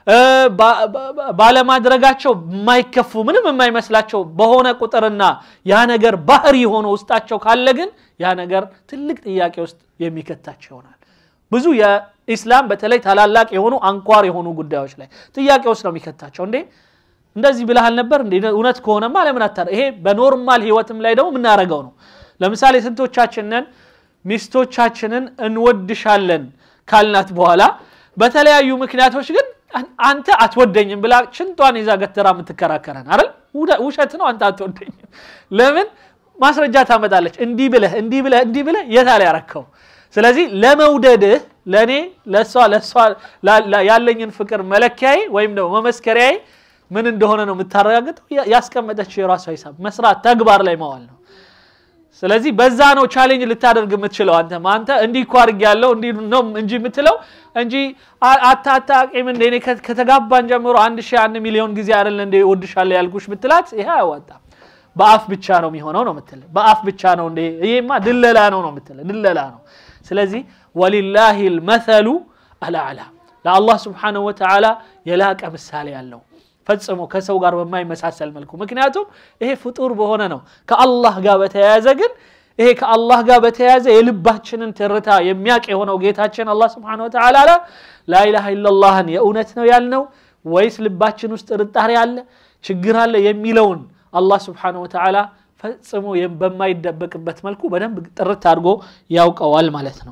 ባለማድረጋቸው የማይከፉ ምንም የማይመስላቸው በሆነ ቁጥርና ያ ነገር ባህሪ ሆኖ ውስጣቸው ካለ ግን ያ ነገር ትልቅ ጥያቄ ውስጥ የሚከታቸው ይሆናል ብዙ የኢስላም በተለይ ታላላቅ የሆኑ አንኳር የሆኑ ጉዳዮች ላይ ጥያቄ ውስጥ ነው የሚከታቸው እንዴ እንደዚህ ብልሃል ነበር እንዴ እውነት ከሆነማ ለምን አታ ይሄ በኖርማል ህይወትም ላይ ደግሞ የምናደረገው ነው ለምሳሌ ስንቶቻችንን ሚስቶቻችንን እንወድሻለን ካልናት በኋላ በተለያዩ ምክንያቶች ግን አንተ አትወደኝም ብላ ሽንጧን ይዛ ገተራ የምትከራከረን አይደል ውሸት ነው አንተ አትወደኝም ለምን ማስረጃ ታመጣለች እንዲህ ብለህ እንዲህ ብለህ እንዲህ ብለህ የታለ ያረከው ስለዚህ ለመውደድህ ለእኔ ለእሷ ለእሷ ያለኝን ፍቅር መለኪያዬ ወይም ደግሞ መመስከሪያዬ ምን እንደሆነ ነው የምታረጋግጠው ያስቀመጠችው የራሷ ሂሳብ መስራት ተግባር ላይ መዋል ነው ስለዚህ በዛ ነው ቻሌንጅ ልታደርግ የምትችለው አንተ አንተ እንዲህ እኮ አድርግ ያለው እንዲህ ነው እንጂ የምትለው እንጂ አታጣቂም እንደ እኔ ከተጋባን ጀምሮ አንድ ሺህ አንድ ሚሊዮን ጊዜ አይደል እንደ ወድሻለሁ ያልኩሽ ብትላት ይሄ አያዋጣም በአፍ ብቻ ነው የሚሆነው ነው ምትል በአፍ ብቻ ነው እንደ ይሄማ ድለላ ነው ነው ምትል ድለላ ነው ስለዚህ ወሊላሂ ልመሰሉ አልአዕላ ለአላህ ስብሓንሁ ወተዓላ የላቀ ምሳሌ ያለው ፈጽሞ ከሰው ጋር በማይመሳሰል መልኩ ምክንያቱም ይሄ ፍጡር በሆነ ነው ከአላህ ጋር በተያያዘ ግን ይሄ ከአላህ ጋር በተያያዘ የልባችንን ትርታ የሚያቅ የሆነው ጌታችን አላህ ስብሓን ወተዓላ ላኢላሃ ኢላላህን የእውነት ነው ያልነው ወይስ ልባችን ውስጥ ጥርጣሬ አለ ችግር አለ የሚለውን አላህ ስብሓን ወተዓላ ፈጽሞ በማይደበቅበት መልኩ በደንብ ጥርት አድርጎ ያውቀዋል ማለት ነው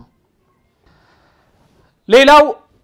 ሌላው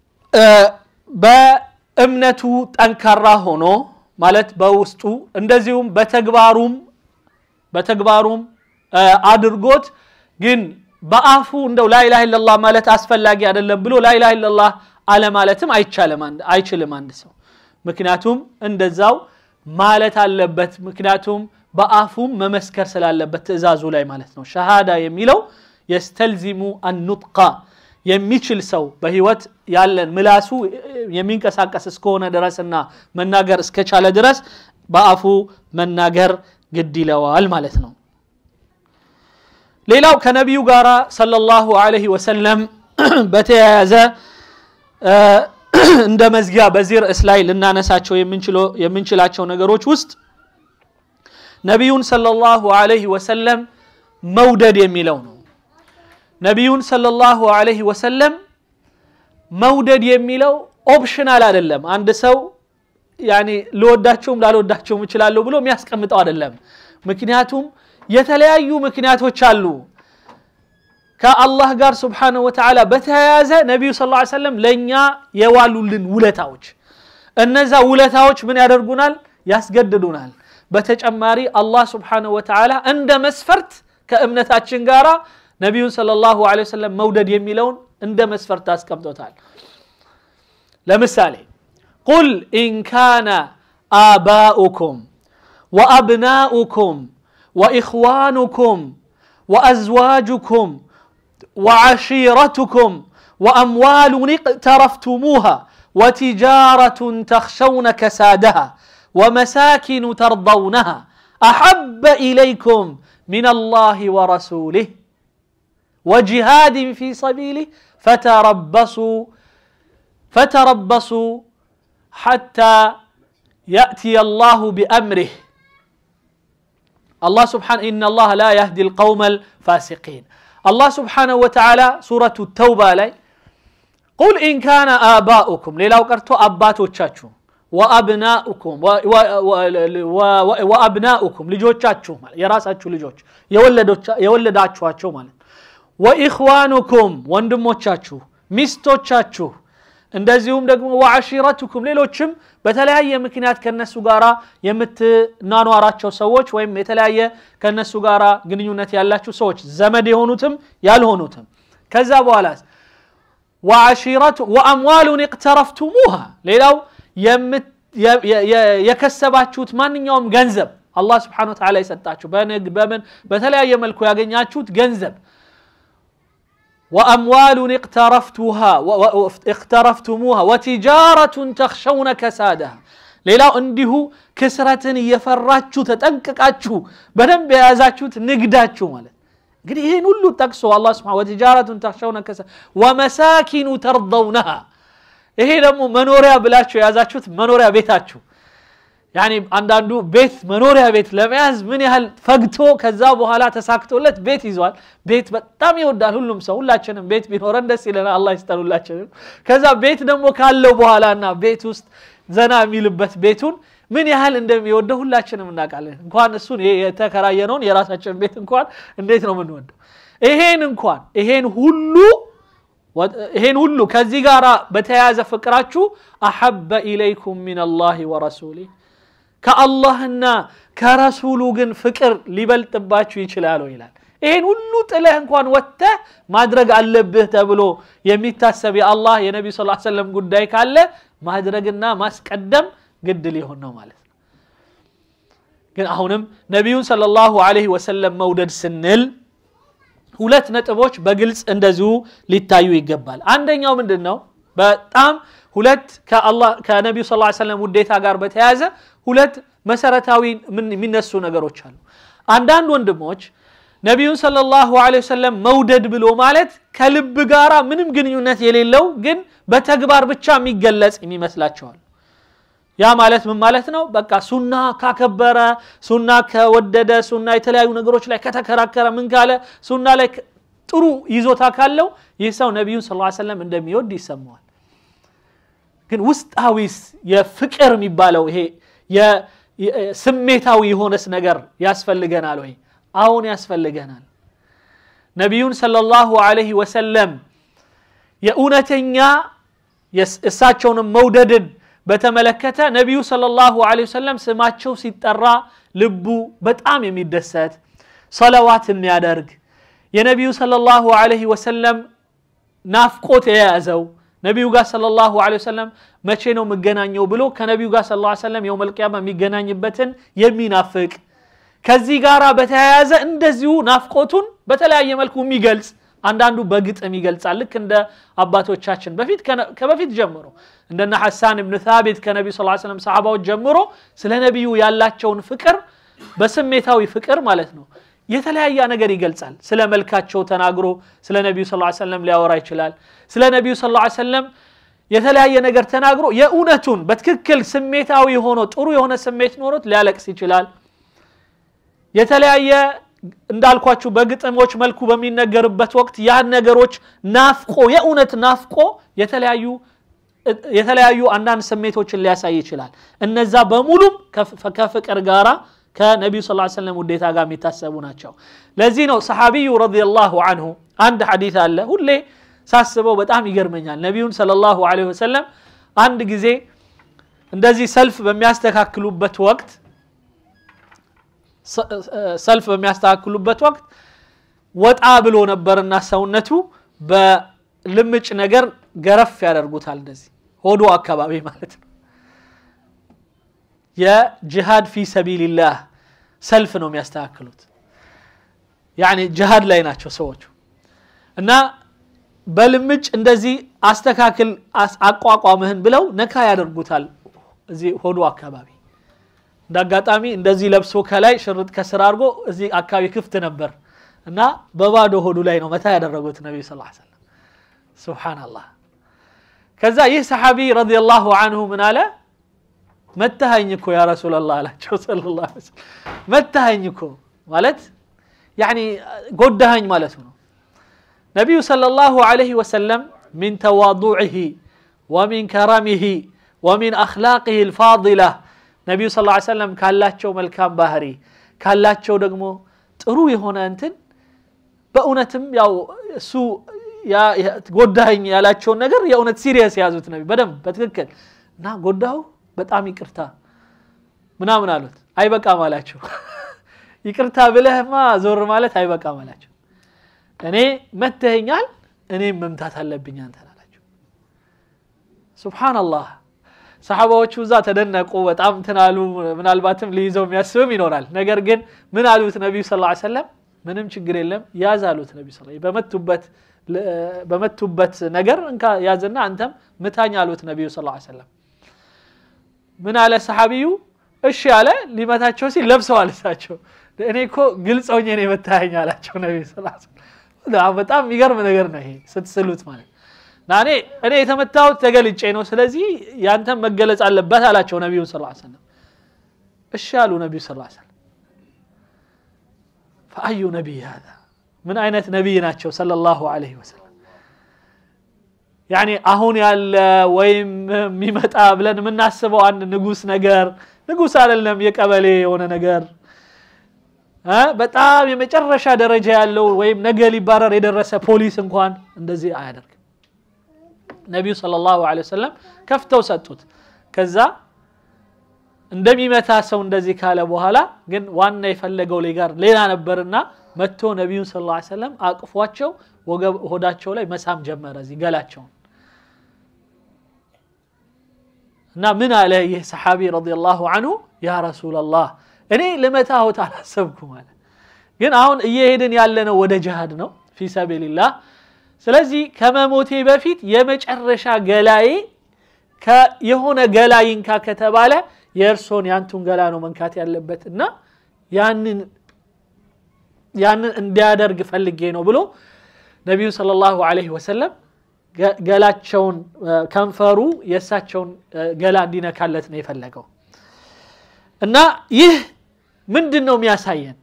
በእምነቱ ጠንካራ ሆኖ ማለት በውስጡ እንደዚሁም በተግባሩም በተግባሩም አድርጎት ግን በአፉ እንደው ላኢላሃ ኢለላህ ማለት አስፈላጊ አይደለም ብሎ ላኢላሃ ኢለላህ አለማለትም አይችልም አንድ ሰው ምክንያቱም እንደዛው ማለት አለበት ምክንያቱም በአፉም መመስከር ስላለበት ትእዛዙ ላይ ማለት ነው ሸሃዳ የሚለው የስተልዚሙ አኑጥቃ የሚችል ሰው በህይወት ያለን ምላሱ የሚንቀሳቀስ እስከሆነ ድረስና መናገር እስከቻለ ድረስ በአፉ መናገር ግድ ይለዋል ማለት ነው ሌላው ከነቢዩ ጋር ሰለላሁ ዐለይሂ ወሰለም በተያያዘ እንደ መዝጊያ በዚህ ርዕስ ላይ ልናነሳቸው የምንችላቸው ነገሮች ውስጥ ነቢዩን ሰለላሁ ዐለይሂ ወሰለም መውደድ የሚለው ነው ነቢዩን ሰለላሁ ዐለይሂ ወሰለም መውደድ የሚለው ኦፕሽናል አይደለም አንድ ሰው ያኔ ልወዳቸውም ላልወዳቸውም እችላለሁ ብሎ የሚያስቀምጠው አይደለም ምክንያቱም የተለያዩ ምክንያቶች አሉ ከአላህ ጋር ስብሓንሁ ወተዓላ በተያያዘ ነቢዩ ስ ሰለም ለእኛ የዋሉልን ውለታዎች እነዛ ውለታዎች ምን ያደርጉናል ያስገድዱናል በተጨማሪ አላህ ስብሓንሁ ወተዓላ እንደ መስፈርት ከእምነታችን ጋር ነቢዩን ሰለላሁ ዐለይሂ ወሰለም መውደድ የሚለውን እንደ መስፈርት አስቀምጦታል ለምሳሌ ቁል ኢን ካነ آباؤكم وأبناؤكم وإخوانكم وأزواجكم وعشيرتكم وأموال اقترفتموها وتجارة تخشون كسادها ومساكن ترضونها أحب إليكم من الله ورسوله وجهاد في سبيله فتربصوا فتربصوا حتى يأتي الله بأمره الله سبحانه إن الله لا يهدي القوم الفاسقين الله سبحانه وتعالى سورة التوبة لي قل إن كان آباؤكم ليلة قرتو أباتو تشاتشو وأبناؤكم وأبناؤكم لجوتشاتشو يراساتشو لجوتش يولداتشو ማለት وإخوانكم ወንድሞቻችሁ ሚስቶቻችሁ እንደዚሁም ደግሞ ወዓሺረቱኩም ሌሎችም በተለያየ ምክንያት ከነሱ ጋራ የምትናኗራቸው ሰዎች ወይም የተለያየ ከነሱ ጋራ ግንኙነት ያላችሁ ሰዎች ዘመድ የሆኑትም ያልሆኑትም ከዛ በኋላ ወዓሺረቱ ወአምዋሉን እቅተረፍቱሙሃ ሌላው የከሰባችሁት ማንኛውም ገንዘብ አላህ ስብሓን ወተዓላ የሰጣችሁ በንግድ በምን በተለያየ መልኩ ያገኛችሁት ገንዘብ وأموال اقترفتها اقترفتموها وتجارة تخشون كسادها ሌላው እንዲሁ ክስረትን እየፈራችሁ ተጠንቅቃችሁ በደንብ የያዛችሁት ንግዳችሁ ማለት እንግዲህ ይህን ሁሉ ጠቅሶ አላ ስብን ወትጃረቱን ተክሸውነ ከሳ ወመሳኪኑ ተርضውነሃ ይሄ ደግሞ መኖሪያ ብላችሁ የያዛችሁት መኖሪያ ቤታችሁ ያኒ አንዳንዱ ቤት መኖሪያ ቤት ለመያዝ ምን ያህል ፈግቶ ከዛ በኋላ ተሳክቶለት ቤት ይዟል ቤት በጣም ይወዳል ሁሉም ሰው ሁላችንም ቤት ቢኖረን ደስ ይለናል አላ ይስጠን ሁላችንም ከዛ ቤት ደግሞ ካለው በኋላ እና ቤት ውስጥ ዘና የሚልበት ቤቱን ምን ያህል እንደሚወደው ሁላችንም እናውቃለን እንኳን እሱን የተከራየነውን የራሳችን ቤት እንኳን እንዴት ነው የምንወደው ይሄን እንኳን ይሄን ሁሉ ይሄን ሁሉ ከዚህ ጋር በተያያዘ ፍቅራችሁ አሐበ ኢለይኩም ምን አላህ ወረሱሊህ ከአላህና ከረሱሉ ግን ፍቅር ሊበልጥባችሁ ይችላሉ ይላል ይህን ሁሉ ጥለህ እንኳን ወጥተህ ማድረግ አለብህ ተብሎ የሚታሰብ የአላህ የነቢ ስ ሰለም ጉዳይ ካለ ማድረግና ማስቀደም ግድ ሊሆን ነው ማለት ነው ግን አሁንም ነቢዩን ሰለ ላሁ ዐለይሂ ወሰለም መውደድ ስንል ሁለት ነጥቦች በግልጽ እንደዚሁ ሊታዩ ይገባል አንደኛው ምንድን ነው በጣም ሁለት ከነቢዩ ስ ሰለም ውዴታ ጋር በተያያዘ ሁለት መሰረታዊ የሚነሱ ነገሮች አሉ አንዳንድ ወንድሞች ነቢዩን صለ ላሁ ወሰለም መውደድ ብሎ ማለት ከልብ ጋራ ምንም ግንኙነት የሌለው ግን በተግባር ብቻ የሚገለጽ የሚመስላቸዋል ያ ማለት ምን ማለት ነው በቃ ሱና ካከበረ ሱና ከወደደ ሱና የተለያዩ ነገሮች ላይ ከተከራከረ ምን ካለ ሱና ላይ ጥሩ ይዞታ ካለው ይህ ሰው ነቢዩን ስ ሰለም እንደሚወድ ይሰማዋል ግን ውስጣዊስ የፍቅር የሚባለው ይሄ ስሜታዊ የሆነስ ነገር ያስፈልገናል ወይ አሁን ያስፈልገናል ነቢዩን ሰለላሁ ዐለይሂ ወሰለም የእውነተኛ እሳቸውንም መውደድን በተመለከተ ነቢዩ ሰለላሁ ዐለይሂ ወሰለም ስማቸው ሲጠራ ልቡ በጣም የሚደሰት ሰለዋት የሚያደርግ የነቢዩ ሰለላሁ ዐለይሂ ወሰለም ናፍቆት የያዘው ነቢዩ ጋር ሰለላሁ ዐለይሂ ወሰለም መቼ ነው የምገናኘው ብሎ ከነቢዩ ጋር ሰለላሁ ዐለይሂ ወሰለም የውመል ቂያማ የሚገናኝበትን የሚናፍቅ ከዚህ ጋር በተያያዘ እንደዚሁ ናፍቆቱን በተለያየ መልኩ የሚገልጽ አንዳንዱ በግጥም ይገልጻል ልክ እንደ አባቶቻችን በፊት ከበፊት ጀምሮ እንደነ ሐሳን እብን ታቢት ከነቢዩ ስ ሰለም ሰሓባዎች ጀምሮ ስለ ነቢዩ ያላቸውን ፍቅር በስሜታዊ ፍቅር ማለት ነው የተለያየ ነገር ይገልጻል ስለ መልካቸው ተናግሮ ስለ ነቢዩ ስ ሰለም ሊያወራ ይችላል ስለ ነቢዩ ስ ሰለም የተለያየ ነገር ተናግሮ የእውነቱን በትክክል ስሜታዊ ሆኖ ጥሩ የሆነ ስሜት ኖሮት ሊያለቅስ ይችላል የተለያየ እንዳልኳችሁ በግጥሞች መልኩ በሚነገርበት ወቅት ያን ነገሮች ናፍቆ የእውነት ናፍቆ የተለያዩ የተለያዩ አንዳንድ ስሜቶችን ሊያሳይ ይችላል እነዛ በሙሉም ከፍቅር ጋራ ከነቢዩ ስ ሰለም ውዴታ ጋር የሚታሰቡ ናቸው ለዚህ ነው ሰሓቢዩ ረዲየላሁ አንሁ አንድ ሐዲት አለ ሁሌ ሳስበው በጣም ይገርመኛል ነቢዩን ሰለ ላሁ ወሰለም አንድ ጊዜ እንደዚህ ሰልፍ በሚያስተካክሉበት ወቅት ሰልፍ በሚያስተካክሉበት ወቅት ወጣ ብሎ ነበርና ሰውነቱ በልምጭ ነገር ገረፍ ያደርጉታል እንደዚህ ሆዶ አካባቢ ማለት ነው የጅሃድ ፊ ሰቢልላህ ሰልፍ ነው የሚያስተካክሉት ያኒ ጅሃድ ላይ ናቸው ሰዎቹ እና በልምጭ እንደዚህ አስተካክል አቋቋምህን ብለው ነካ ያደርጉታል እዚህ ሆዶ አካባቢ እንደ አጋጣሚ እንደዚህ ለብሶ ከላይ ሽርጥ ከስር አድርጎ እዚህ አካባቢ ክፍት ነበር እና በባዶ ሆዱ ላይ ነው መታ ያደረጉት ነቢዩ ስ ሰለም ስብሓናላህ ከዛ ይህ ሰሓቢ ረዲየላሁ አንሁ ምን አለ መታሃኝ እኮ ያ ረሱላላህ አላቸው ሰለላሁ ዐለይሂ ወሰለም መታሃኝ እኮ ማለት ያኒ ጎዳሃኝ ማለቱ ነው ነቢዩ ሰለላሁ ዐለይሂ ወሰለም ሚን ተዋضዕህ ወሚን ከረሚህ ወሚን አኽላቅህ ልፋضላ ነቢዩ ስ ሰለም ካላቸው መልካም ባህሪ ካላቸው ደግሞ ጥሩ የሆነ እንትን በእውነትም ያው እሱ ጎዳኝ ያላቸውን ነገር የእውነት ሲሪየስ የያዙት ነቢ በደንብ በትክክል እና ጎዳሁ በጣም ይቅርታ ምናምን አሉት አይበቃም አላቸው ይቅርታ ብለህማ ዞር ማለት አይበቃም አላቸው እኔ መተኸኛል እኔም መምታት አለብኝ አንተን አላቸው ሱብሓናላህ ሰሓባዎቹ እዛ ተደነቁ በጣም ትናሉ ምናልባትም ሊይዘው የሚያስብም ይኖራል ነገር ግን ምን አሉት ነቢዩ ስ ሰለም ምንም ችግር የለም ያዝ አሉት ነቢ ስ በመቱበት በመቱበት ነገር እንካ ያዝና አንተም ምታኝ አሉት ነቢዩ ስ ሰለም ምን አለ ሰሓቢዩ እሺ አለ ሊመታቸው ሲል ለብሰዋል እሳቸው እኔ እኮ ግልጽ ሆኜ ነው የመታኸኝ አላቸው ነቢ ስ በጣም የሚገርም ነገር ነው ይሄ ስትስሉት ማለት እና እኔ እኔ የተመታሁት ተገልጬ ነው ስለዚህ ያንተም መገለጽ አለበት አላቸው ነቢዩን ስ ሰለም እሺ አሉ ነቢዩ ስ ሰለም ፈአዩ ነቢይ ሀዛ ምን አይነት ነቢይ ናቸው ሰለላሁ ዐለይሂ ወሰለም ያኒ አሁን ያለ ወይም የሚመጣ ብለን የምናስበው አንድ ንጉስ ነገር ንጉስ አይደለም የቀበሌ የሆነ ነገር በጣም የመጨረሻ ደረጃ ያለው ወይም ነገ ሊባረር የደረሰ ፖሊስ እንኳን እንደዚህ አያደርግም ነቢዩ ሰለላሁ ዐለይሂ ወሰለም ከፍተው ሰጡት ከዛ እንደሚመታ ሰው እንደዚህ ካለ በኋላ ግን ዋና የፈለገው ጋር ሌላ ነበርና መጥቶ ነቢዩን ስ ላ ሰለም አቅፏቸው ሆዳቸው ላይ መሳም ጀመረ እዚህ ገላቸውን እና ምን አለ ይህ ሰሓቢ ረዲየላሁ አንሁ ያ ረሱላላህ እኔ ልመታሁት አላሰብኩም አለ ግን አሁን እየሄድን ያለነው ወደ ጅሃድ ነው ፊ ሰቢልላህ ስለዚህ ከመሞቴ በፊት የመጨረሻ ገላዬ የሆነ ገላ ይንካ ከተባለ የእርሶን ያንቱን ገላ ነው መንካት ያለበት እና ያንን ያንን እንዲያደርግ ፈልጌ ነው ብሎ ነቢዩ ሰለላሁ ዐለይሂ ወሰለም ገላቸውን ከንፈሩ የእሳቸውን ገላ እንዲነካለት ነው የፈለገው እና ይህ ምንድን ነው የሚያሳየን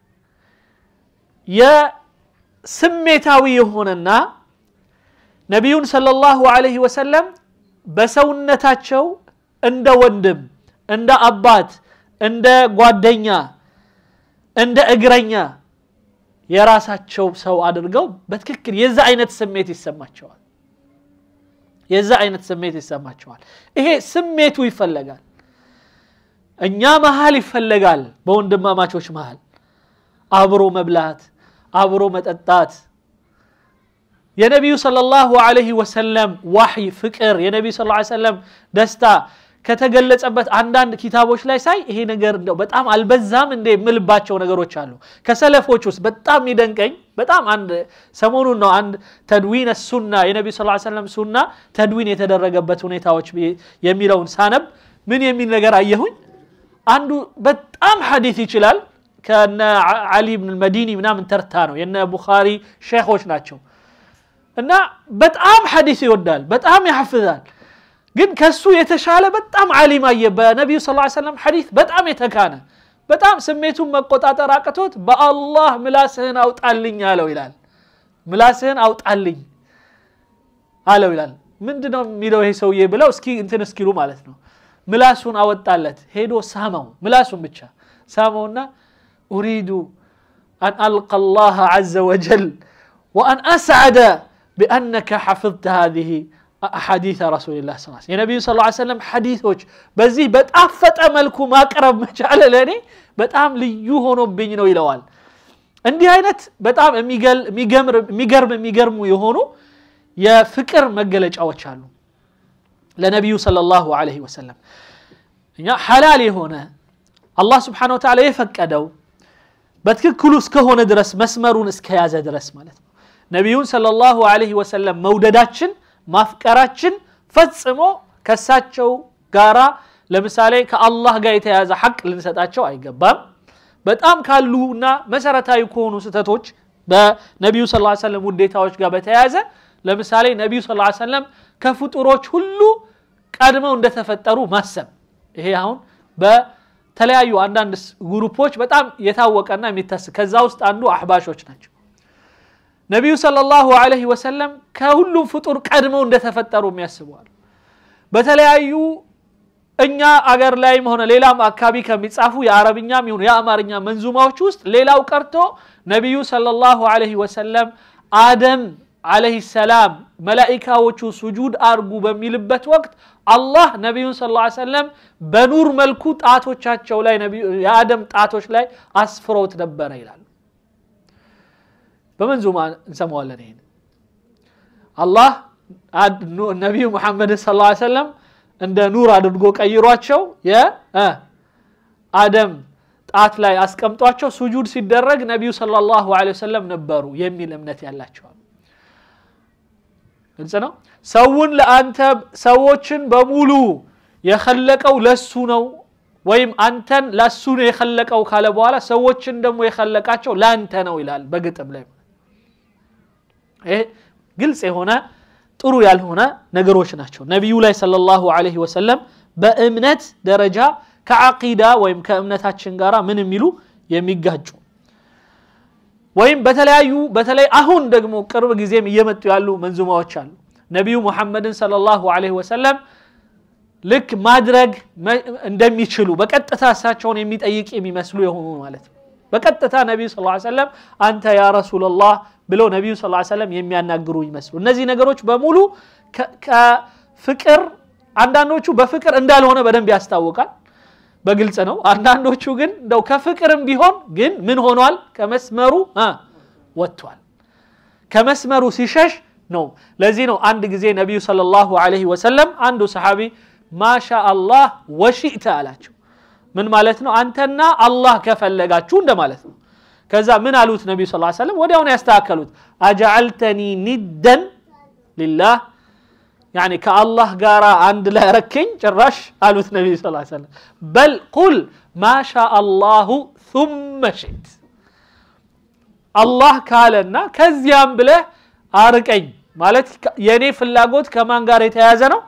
የስሜታዊ የሆነና ነቢዩን ሰለላሁ ዐለይሂ ወሰለም በሰውነታቸው እንደ ወንድም እንደ አባት እንደ ጓደኛ እንደ እግረኛ የራሳቸው ሰው አድርገው በትክክል የዛ አይነት ስሜት ይሰማቸዋል የዛ አይነት ስሜት ይሰማቸዋል ይሄ ስሜቱ ይፈለጋል እኛ መሀል ይፈለጋል በወንድማማቾች መሀል አብሮ መብላት አብሮ መጠጣት የነቢዩ ሰለላሁ ዐለይሂ ወሰለም ዋህይ ፍቅር የነቢዩ ስ ሰለም ደስታ ከተገለጸበት አንዳንድ ኪታቦች ላይ ሳይ ይሄ ነገር እንደው በጣም አልበዛም እንደ የምልባቸው ነገሮች አሉ ከሰለፎች ውስጥ በጣም የሚደንቀኝ በጣም አንድ ሰሞኑን ነው አንድ ተድዊን ሱና የነቢዩ ስ ሰለም ሱና ተድዊን የተደረገበት ሁኔታዎች የሚለውን ሳነብ ምን የሚል ነገር አየሁኝ አንዱ በጣም ሐዲት ይችላል ከነ አሊ ብን መዲኒ ምናምን ተርታ ነው የነ ቡኻሪ ሼኾች ናቸው እና በጣም ሐዲስ ይወዳል በጣም ያሐፍዛል ግን ከሱ የተሻለ በጣም ዓሊም አየ በነቢዩ ስ ሰለም ሐዲስ በጣም የተካነ በጣም ስሜቱን መቆጣጠር አቅቶት በአላህ ምላስህን አውጣልኝ አለው ይላል ምላስህን አውጣልኝ አለው ይላል ምንድነው የሚለው ይሄ ሰውዬ ብለው እስኪ እንትን እስኪሉ ማለት ነው ምላሱን አወጣለት ሄዶ ሳመው ምላሱን ብቻ ሳመውና ኡሪዱ አን አልቀ አላህ ዘ ወጀል ወአን አስዓደ ቢአነከ ሐፍظተ ሃዚህ ሐዲث ረሱልላህ ስ የነቢዩ ስ ሰለም ሐዲቶች በዚህ በጣፈጠ መልኩ ማቅረብ መቻለ ለእኔ በጣም ልዩ ሆኖብኝ ነው ይለዋል እንዲህ አይነት በጣም የሚገርም የሚገርሙ የሆኑ የፍቅር መገለጫዎች አሉ ለነቢዩ ሰለላሁ ዐለይሂ ወሰለም እኛ ሐላል የሆነ አላህ ስብሓን ወተዓላ የፈቀደው በትክክሉ እስከሆነ ድረስ መስመሩን እስከያዘ ድረስ ማለት ነው ነቢዩን ሰለላሁ ዐለይሂ ወሰለም መውደዳችን ማፍቀራችን ፈጽሞ ከሳቸው ጋራ ለምሳሌ ከአላህ ጋር የተያዘ ሐቅ ልንሰጣቸው አይገባም በጣም ካሉና መሰረታዊ ከሆኑ ስህተቶች በነቢዩ ስ ሰለም ውዴታዎች ጋር በተያያዘ ለምሳሌ ነቢዩ ስ ሰለም ከፍጡሮች ሁሉ ቀድመው እንደተፈጠሩ ማሰብ ይሄ አሁን በተለያዩ አንዳንድ ግሩፖች በጣም የታወቀና የሚታስ ከዛ ውስጥ አንዱ አሕባሾች ናቸው ነቢዩ ሰለላሁ ዐለይሂ ወሰለም ከሁሉም ፍጡር ቀድመው እንደተፈጠሩ የሚያስበዋል በተለያዩ እኛ አገር ላይም ሆነ ሌላም አካባቢ ከሚጻፉ የአረብኛም ይሁን የአማርኛ መንዙማዎች ውስጥ ሌላው ቀርቶ ነቢዩ ሰለላሁ ዐለይሂ ወሰለም አደም አለህ ሰላም መላኢካዎቹ ሱጁድ አርጉ በሚልበት ወቅት አላህ ነቢዩን ስ ሰለም በኑር መልኩ ጣቶቻቸው ላይ የአደም ጣቶች ላይ አስፍሮት ነበረ ይላሉ በመንዙማ እንሰማዋለን ይሄን አላህ ነቢዩ ሙሐመድን ስ ሰለም እንደ ኑር አድርጎ ቀይሯቸው የአደም ጣት ላይ አስቀምጧቸው ሱጁድ ሲደረግ ነቢዩ ሰለላሁ ዐለይሂ ወሰለም ነበሩ የሚል እምነት ያላቸዋል ግልጽ ነው ሰውን ለአንተ ሰዎችን በሙሉ የኸለቀው ለሱ ነው ወይም አንተን ለሱ ነው የኸለቀው ካለ በኋላ ሰዎችን ደግሞ የኸለቃቸው ለአንተ ነው ይላል በግጥም ላይ ይሄ ግልጽ የሆነ ጥሩ ያልሆነ ነገሮች ናቸው ነቢዩ ላይ ሰለላሁ ዐለይሂ ወሰለም በእምነት ደረጃ ከዓቂዳ ወይም ከእምነታችን ጋር ምን የሚሉ የሚጋጩ ወይም በተለያዩ በተለይ አሁን ደግሞ ቅርብ ጊዜም እየመጡ ያሉ መንዙማዎች አሉ ነቢዩ ሙሐመድን ሰለላሁ ዐለይሂ ወሰለም ልክ ማድረግ እንደሚችሉ በቀጥታ እሳቸውን የሚጠይቅ የሚመስሉ የሆኑ ማለት ነው በቀጥታ ነቢዩ ስ ሰለም አንተ ያ ረሱላላህ ብለው ነቢዩ ስ ሰለም የሚያናግሩ ይመስሉ እነዚህ ነገሮች በሙሉ ከፍቅር አንዳንዶቹ በፍቅር እንዳልሆነ በደንብ ያስታውቃል በግልጽ ነው አንዳንዶቹ ግን እንደው ከፍቅርም ቢሆን ግን ምን ሆኗል ከመስመሩ ወጥቷል ከመስመሩ ሲሸሽ ነው ለዚህ ነው አንድ ጊዜ ነቢዩ ሰለላሁ ዐለይሂ ወሰለም አንዱ ሰሓቢ ማሻ አላህ ወሺእተ አላቸው ምን ማለት ነው አንተና አላህ ከፈለጋችሁ እንደማለት ነው ከዛ ምን አሉት ነቢዩ ስ ሰለም ወዲያውኑ ያስተካከሉት አጀዓልተኒ ኒደን ሊላህ ያኒ ከአላህ ጋር አንድ ላይ ረከኝ ጭራሽ አሉት ነቢዩ ስ ሰለም በል ቁል ማሻ አላሁ ثመ ሽት አላህ ካለና ከዚያም ብለህ አርቀኝ ማለት የእኔ ፍላጎት ከማን ጋር የተያያዘ ነው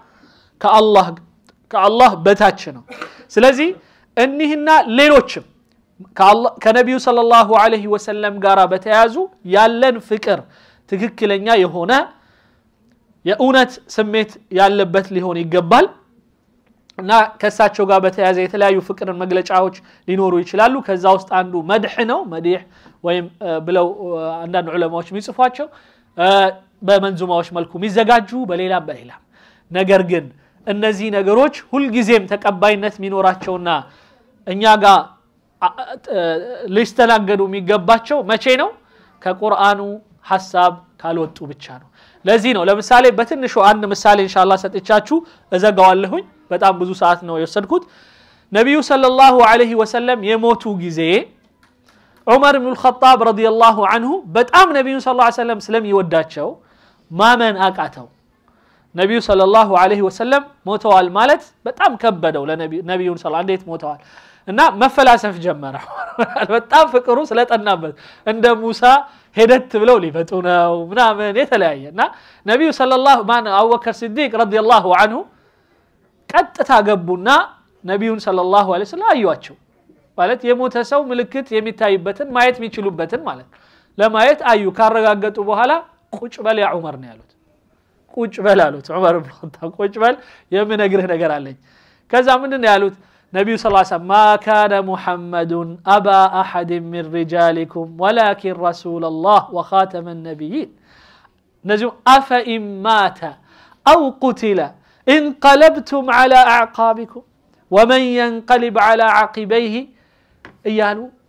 ከአላህ በታች ነው ስለዚህ እኒህና ሌሎችም ከነቢዩ ሰለላሁ ዐለይሂ ወሰለም ጋር በተያያዙ ያለን ፍቅር ትክክለኛ የሆነ የእውነት ስሜት ያለበት ሊሆን ይገባል እና ከእሳቸው ጋር በተያያዘ የተለያዩ ፍቅርን መግለጫዎች ሊኖሩ ይችላሉ ከዛ ውስጥ አንዱ መድሕ ነው መዲሕ ወይም ብለው አንዳንድ ዑለማዎች የሚጽፏቸው በመንዙማዎች መልኩ የሚዘጋጁ በሌላም በሌላም ነገር ግን እነዚህ ነገሮች ሁልጊዜም ተቀባይነት የሚኖራቸውና እኛ ጋር ሊስተናገዱ የሚገባቸው መቼ ነው ከቁርአኑ ሀሳብ ካልወጡ ብቻ ነው ለዚህ ነው ለምሳሌ በትንሹ አንድ ምሳሌ እንሻላ ሰጥቻችሁ እዘጋዋለሁኝ በጣም ብዙ ሰዓት ነው የወሰድኩት ነቢዩ ሰለላሁ ዐለይሂ ወሰለም የሞቱ ጊዜ ዑመር ብኑ ልኸጣብ ረዲየላሁ አንሁ በጣም ነቢዩን ስ ሰለም ስለሚወዳቸው ማመን አቃተው ነቢዩ ሰለላሁ ዐለይሂ ወሰለም ሞተዋል ማለት በጣም ከበደው ነቢዩን ስ እንዴት ሞተዋል እና መፈላሰፍ ጀመረ በጣም ፍቅሩ ስለጠናበት እንደ ሙሳ ሄደት ብለው ሊመጡ ነው ምናምን የተለያየ እና ነቢዩ ሰለላሁ ማን አቡበከር ስዲቅ ረዲየላሁ አንሁ ቀጥታ ገቡና ነቢዩን ሰለላሁ ዐለይሂ ወሰለም አዩዋቸው ማለት የሞተ ሰው ምልክት የሚታይበትን ማየት የሚችሉበትን ማለት ለማየት አዩ ካረጋገጡ በኋላ ቁጭ በል ያ ዑመር ነው ያሉት ቁጭ በል አሉት ዑመር ብን ኸጣብ ቁጭ በል የምነግርህ ነገር አለኝ ከዛ ምንድን ነው ያሉት ነቢዩ ስ ሰለም ማ ካነ ሙሐመዱን አባ አሐድ ምን ሪጃሊኩም ወላኪን ረሱላ ላህ ወኻተመ ነቢይን እነዚሁም አፈኢን ማተ አው ቁትለ እንቀለብቱም ዓላ አዕቃቢኩም ወመን የንቀሊብ ዓላ ዓቂበይህ እያሉ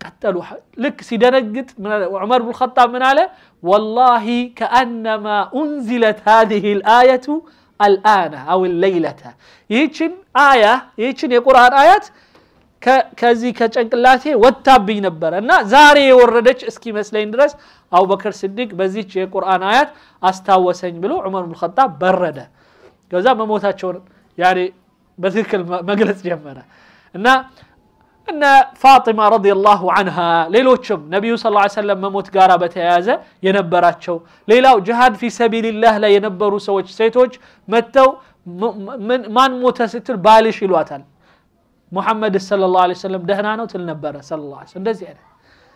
ቀጠሉ ልክ ሲደነግጥ ዑመር ብን ኸጣብ ምን አለ ወላሂ ከአነማ ኡንዚለት ሃዚህ ልአየቱ አልአነ አው ሌይለተ ይህችን አያ ይህችን የቁርአን አያት ከዚህ ከጨንቅላቴ ወታብኝ ነበረ እና ዛሬ የወረደች እስኪመስለኝ ድረስ አቡበክር ስዲቅ በዚች የቁርአን አያት አስታወሰኝ ብሎ ዑመር ብን ኸጣብ በረደ ከዛ መሞታቸውን ያኔ በትክክል መግለጽ ጀመረ እና እነ ፋጢማ ረዲየላሁ አንሃ ሌሎችም ነቢዩ ስ ሰለም መሞት ጋር በተያያዘ የነበራቸው ሌላው ጅሃድ ፊ ሰቢልላህ ላይ የነበሩ ሰዎች ሴቶች መጥተው ማን ሞተ ስትል ባልሽ ይሏታል ሙሐመድ ሰለላሁ ዐለይሂ ወሰለም ደህና ነው ትል ነበረ ሰለላሁ ዐለይሂ እንደዚህ አይነት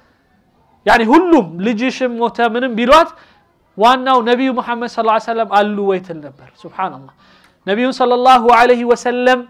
ያኒ ሁሉም ልጅሽም ሞተ ምንም ቢሏት ዋናው ነቢዩ ሙሐመድ ሰለላሁ ዐለይሂ ወሰለም አሉ ወይ ትል ነበር ሱብሃንአላህ ነቢዩን ሰለላሁ ዐለይሂ ወሰለም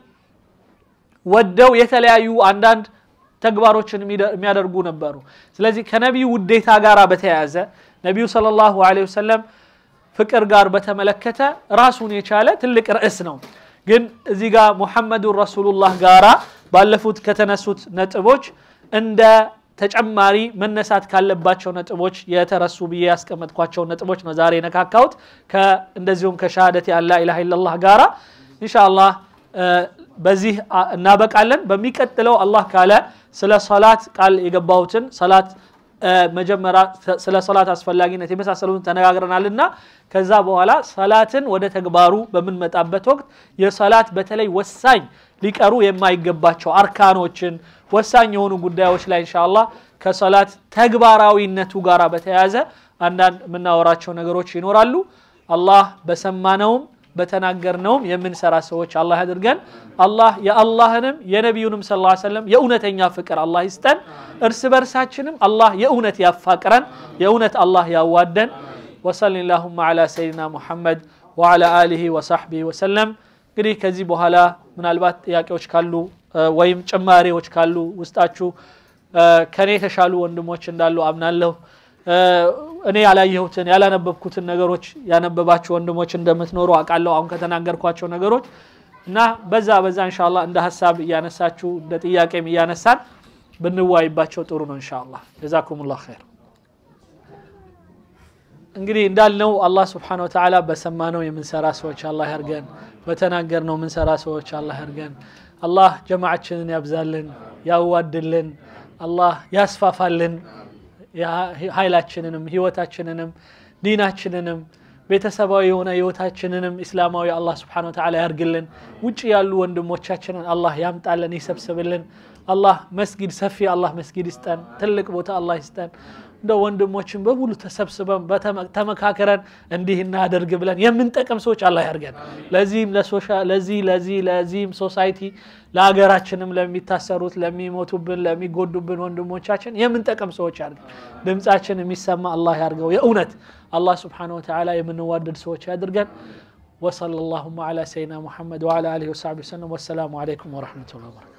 ወደው የተለያዩ አንዳንድ ተግባሮችን የሚያደርጉ ነበሩ ስለዚህ ከነቢዩ ውዴታ ጋር በተያያዘ ነቢዩ ሰለላሁ ዐለይሂ ወሰለም ፍቅር ጋር በተመለከተ ራሱን የቻለ ትልቅ ርዕስ ነው ግን እዚህ ጋር ሙሐመዱን ረሱሉላህ ጋራ ባለፉት ከተነሱት ነጥቦች እንደ ተጨማሪ መነሳት ካለባቸው ነጥቦች የተረሱ ብዬ ያስቀመጥኳቸው ነጥቦች ነው ዛሬ የነካካሁት እንደዚሁም ከሻሃደት ያላ ኢላሃ ኢላላህ ጋራ ኢንሻአላህ በዚህ እናበቃለን በሚቀጥለው አላህ ካለ ስለ ሰላት ቃል የገባሁትን ሰላት መጀመሪያ ስለ ሰላት አስፈላጊነት የመሳሰሉትን ተነጋግረናልና ከዛ በኋላ ሰላትን ወደ ተግባሩ በምንመጣበት ወቅት የሰላት በተለይ ወሳኝ ሊቀሩ የማይገባቸው አርካኖችን ወሳኝ የሆኑ ጉዳዮች ላይ እንሻላ ከሰላት ተግባራዊነቱ ጋር በተያያዘ አንዳንድ የምናወራቸው ነገሮች ይኖራሉ አላህ በሰማነውም በተናገርነውም የምንሰራ ሰዎች አላህ ያድርገን አላህ የአላህንም የነቢዩንም ስ ሰለም የእውነተኛ ፍቅር አላህ ይስጠን እርስ በርሳችንም አላህ የእውነት ያፋቅረን የእውነት አላህ ያዋደን ወሰል ላሁማ ላ ሰይድና ሙሐመድ ወዓላ አሊህ ወሳሕቢህ ወሰለም እንግዲህ ከዚህ በኋላ ምናልባት ጥያቄዎች ካሉ ወይም ጭማሪዎች ካሉ ውስጣችሁ ከኔ የተሻሉ ወንድሞች እንዳሉ አምናለሁ እኔ ያላየሁትን ያላነበብኩትን ነገሮች ያነበባችሁ ወንድሞች እንደምትኖሩ አውቃለሁ አሁን ከተናገርኳቸው ነገሮች እና በዛ በዛ እንሻላ እንደ ሀሳብ እያነሳችሁ እንደ ጥያቄም እያነሳን ብንዋይባቸው ጥሩ ነው እንሻላ ጀዛኩም ላ ኸይር እንግዲህ እንዳልነው አላህ ስብሓን ወተዓላ በሰማነው የምንሰራ ሰዎች አላህ ያርገን በተናገርነው የምንሰራ ሰዎች አላህ ያርገን አላህ ጀማዓችንን ያብዛልን ያዋድልን አላህ ያስፋፋልን ኃይላችንንም ህይወታችንንም ዲናችንንም ቤተሰባዊ የሆነ ህይወታችንንም እስላማዊ አላህ ስብሓን ወተዓላ ያርግልን ውጭ ያሉ ወንድሞቻችንን አላህ ያምጣልን ይሰብስብልን አላህ መስጊድ ሰፊ አላህ መስጊድ ይስጠን ትልቅ ቦታ አላህ ይስጠን እንደ ወንድሞችን በሙሉ ተሰብስበን ተመካከረን እንዲህ እናደርግ ብለን የምንጠቅም ሰዎች አላህ ያርገን ለዚህም ለዚህ ለዚህ ለዚህም ሶሳይቲ ለሀገራችንም ለሚታሰሩት ለሚሞቱብን ለሚጎዱብን ወንድሞቻችን የምንጠቅም ሰዎች ያርገን ድምፃችን የሚሰማ አላህ ያርገው የእውነት አላህ ስብሓን ወተዓላ የምንዋደድ ሰዎች ያድርገን وصلى اللهم على سيدنا محمد وعلى اله وصحبه وسلم والسلام عليكم ورحمه الله وبركاته